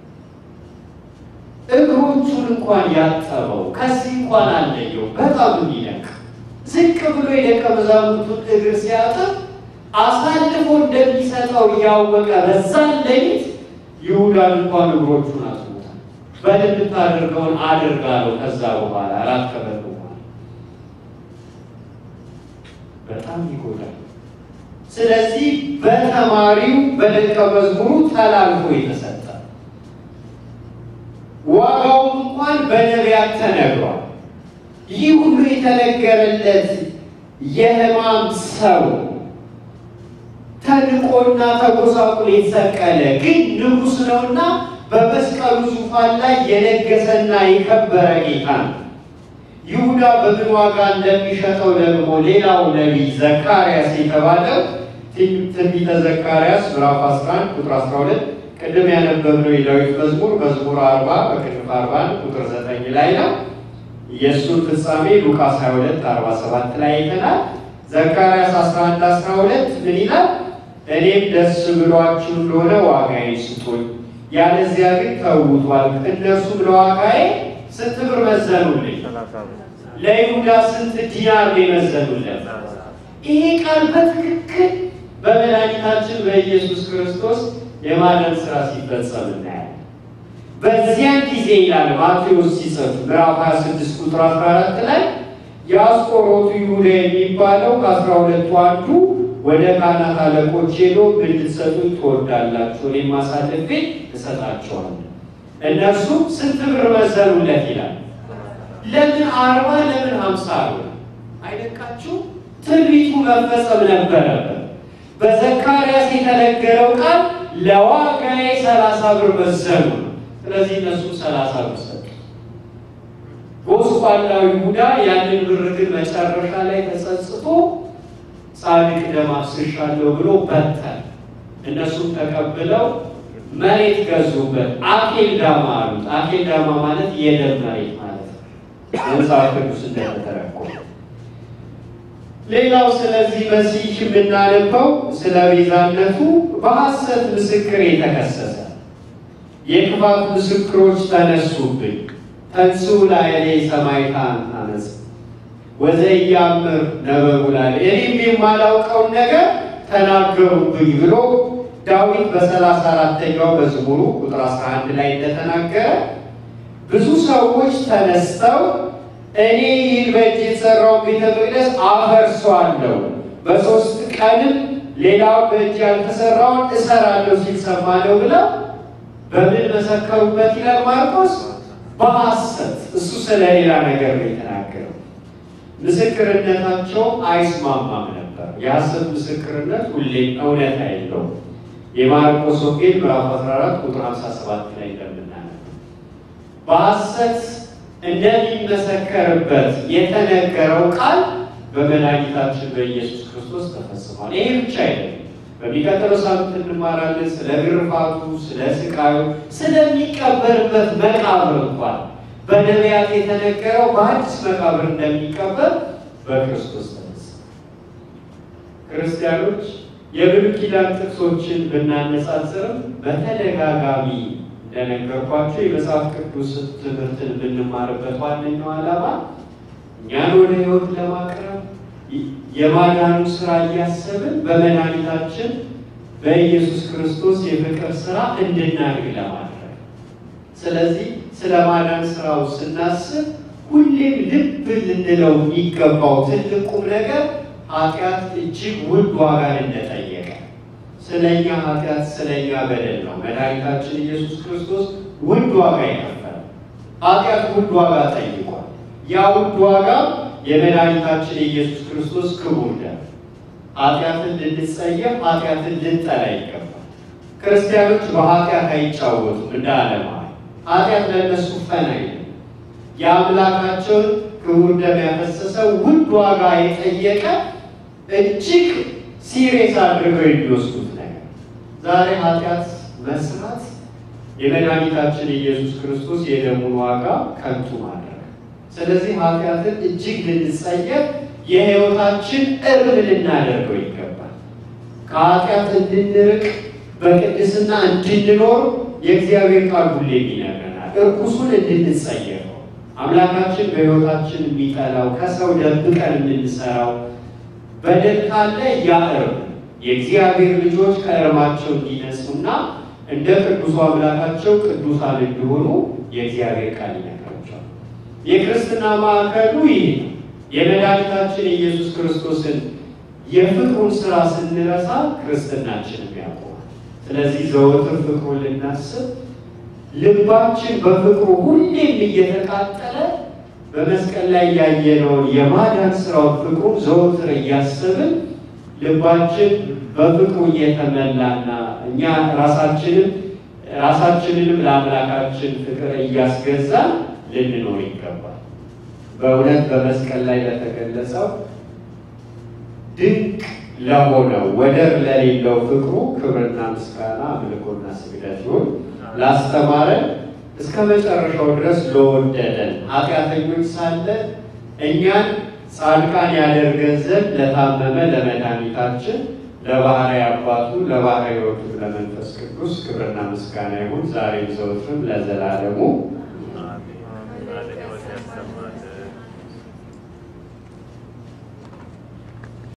እግሮቹን እንኳን ያጠበው ከዚህ እንኳን አለየው። በጣም የሚደንቅ ዝቅ ብሎ የደቀ መዛሙርቱን እግር ሲያጥብ አሳልፎ እንደሚሰጠው እያወቀ በዛን ሌሊት ይሁዳን እንኳን እግሮቹን አጥቦታል። በል የምታደርገውን አድርጋለሁ። ከዛ በኋላ አራት ከበሉ በኋላ በጣም ይጎዳል። ስለዚህ በተማሪው በደቀ መዝሙሩ ተላልፎ የተሰጠ ዋጋውም እንኳን በነቢያት ተነግሯል። ይህ ሁሉ የተነገረለት የሕማም ሰው ተንቆና ተጎሳቁሎ የተሰቀለ ግን ንጉሥ ነውና በመስቀሉ ዙፋን ላይ የነገሰና የከበረ ጌታ ነው። ይሁዳ በምን ዋጋ እንደሚሸጠው ደግሞ ሌላው ነቢይ ዘካርያስ የተባለው ትንቢተ ዘካርያስ ምዕራፍ 11 ቁጥር 12 ቅድም ያነበብነው የዳዊት መዝሙር መዝሙር 40 በቅንፍ 41 ቁጥር 9 ላይ ነው። የእሱን ፍጻሜ ሉቃስ 22 47 ላይ አይተናል። ዘካርያስ 11 12 ምን ይላል? እኔም ደስ ብሏችሁ እንደሆነ ዋጋዬን ስጡኝ፣ ያለዚያ ግን ተውቷል። እነርሱም ለዋጋዬ ስንት ብር መዘኑልኝ? ለይሁዳ ስንት ዲናር የመዘኑለት? ይሄ ቃል በትክክል በመድኃኒታችን በኢየሱስ ክርስቶስ የማዳን ስራ ሲፈጸም እናያለን። በዚያን ጊዜ ይላል ማቴዎስ ሲጽፍ ምዕራፍ 26 ቁጥር 14 ላይ የአስቆሮቱ ይሁዳ የሚባለው ከአስራ ሁለቱ አንዱ ወደ ካህናት አለቆች ሄዶ ምን ልትሰጡኝ ትወዳላችሁ? እኔም አሳልፌ እሰጣቸዋለሁ። እነርሱ ስንት ብር መዘኑለት ይላል። ለምን አርባ ለምን ሀምሳ አሉ? አይደቃችሁ? ትንቢቱ መፈጸም ነበረበት። በዘካርያስ የተነገረው ቃል ለዋጋዬ ሰላሳ ብር መዘኑ። ስለዚህ እነሱ ሰላሳ ብር ሰጡ። ጎስቋላው ይሁዳ ያንን ብር ግን መጨረሻ ላይ ተጸጽቶ ጻድቅ ደም አፍስሻለሁ ብሎ በተን። እነሱም ተቀብለው መሬት ገዙበት። አኬል ዳማ አሉት። አኬል ዳማ ማለት የደም መሬት ማለት ነው። መጽሐፍ ቅዱስ እንደተተረጎመ ሌላው ስለዚህ መሲህ የምናነበው ስለ ቤዛነቱ በሐሰት ምስክር የተከሰሰ የክፋት ምስክሮች ተነሱብኝ። ተንሱ ላዕሌ ሰማዕታን አመፅ ወዘኢያምር ነበቡ ላዕሌ እኔም የማላውቀውን ነገር ተናገሩብኝ ብሎ ዳዊት በሰላሳ አራተኛው መዝሙሩ ቁጥር 11 ላይ እንደተናገረ ብዙ ሰዎች ተነስተው እኔ ይህን በእጅ የተሰራውን ቤተ መቅደስ አፈርሰዋለሁ፣ በሶስት ቀንም ሌላው በእጅ ያልተሰራውን እሰራለሁ ሲል ሰማነው ብለው በምን መሰከሩበት ይላል ማርቆስ? በሐሰት እሱ ስለ ሌላ ነገር ነው የተናገረው። ምስክርነታቸው አይስማማም ነበር። የሐሰት ምስክርነት ሁሌም እውነት አይለውም። የማርቆስ ወንጌል ምዕራፍ 14 ቁጥር 57 ላይ እንደምናነበው በሐሰት እንደሚመሰከርበት የተነገረው ቃል በመድኃኒታችን በኢየሱስ ክርስቶስ ተፈጽሟል። ይሄ ብቻ አይደለም። በሚቀጥለው ሳምንት እንማራለን ስለ ግርፋቱ፣ ስለ ስቃዩ፣ ስለሚቀበርበት መቃብር እንኳን በነቢያት የተነገረው በአዲስ መቃብር እንደሚቀበር በክርስቶስ ተነሳ። ክርስቲያኖች የብሉይ ኪዳን ጥቅሶችን ብናነጻጽርም በተደጋጋሚ እንደነገርኳቸው የመጽሐፍ ቅዱስ ትምህርትን ብንማርበት ዋነኛው ዓላማ እኛን ወደ ሕይወት ለማቅረብ የማዳኑ ስራ እያሰብን በመድኃኒታችን በኢየሱስ ክርስቶስ የፍቅር ስራ እንድናድግ ለማድረግ። ስለዚህ ስለ ማዳን ስራው ስናስብ ሁሌም ልብ ልንለው የሚገባው ትልቁም ነገር ኃጢአት እጅግ ውድ ዋጋን እንደጠየቀ ስለኛ ኃጢአት ስለኛ በደል ነው መድኃኒታችን ኢየሱስ ክርስቶስ ውድ ዋጋ የከፈለ። ኃጢአት ውድ ዋጋ ጠይቋል። ያ ውድ ዋጋ የመድኃኒታችን የኢየሱስ ክርስቶስ ክቡር ደም። ኃጢአትን ልንጸየፍ፣ ኃጢአትን ልንጠላ ይገባል። ክርስቲያኖች በኃጢአት አይጫወቱም እንደ ዓለማዊ። ኃጢአት ለእነሱ ፈን አይደለም። የአምላካቸውን ክቡር ደም ያፈሰሰ ውድ ዋጋ የጠየቀ እጅግ ሲሪየስ አድርገው የሚወስዱት ነገር ዛሬ ኃጢአት መስራት የመድኃኒታችን የኢየሱስ ክርስቶስ የደሙን ዋጋ ከንቱ ማድረግ። ስለዚህ ኃጢአትን እጅግ ልንጸየፍ የሕይወታችን እርም ልናደርገው ይገባል። ከኃጢአት እንድንርቅ በቅድስና እንድንኖር የእግዚአብሔር ቃል ሁሌ ይነግረናል። እርኩሱን እንድንጸየፈው አምላካችን በሕይወታችን የሚጠላው ከሰው ደብቀን የምንሰራው በደል ካለ ያ እርም የእግዚአብሔር ልጆች ከእርማቸው እንዲነጹና እንደ ቅዱሱ አምላካቸው ቅዱሳን እንዲሆኑ የእግዚአብሔር ቃል ይነግራቸዋል። የክርስትና ማዕከሉ ይህ ነው። የመድኃኒታችን የኢየሱስ ክርስቶስን የፍቅሩን ስራ ስንረሳ ክርስትናችንም ያቆማል። ስለዚህ ዘወትር ፍቅሩን ልናስብ ልባችን በፍቅሩ ሁሌም እየተቃጠለ በመስቀል ላይ ያየነውን የማዳን ስራውን ፍቅሩን ዘወትር እያሰብን ልባችን በፍቅሩ እየተመላና እኛ ራሳችንን ራሳችንንም ለአምላካችን ፍቅር እያስገዛን ልንኖር ይገባል። በእውነት በመስቀል ላይ ለተገለጸው ድንቅ ለሆነው ወደር ለሌለው ፍቅሩ ክብርና ምስጋና አምልኮና ስግደት ይሁን። ላስተማረን እስከ መጨረሻው ድረስ ለወደደን ኃጢአተኞች ሳለ እኛን ጻድቃን ያደርገን ዘንድ ለታመመ ለመድኃኒታችን ለባህርይ አባቱ ለባህርይ ሕይወቱ ለመንፈስ ቅዱስ ክብርና ምስጋና ይሁን ዛሬም ዘወትርም ለዘላለሙ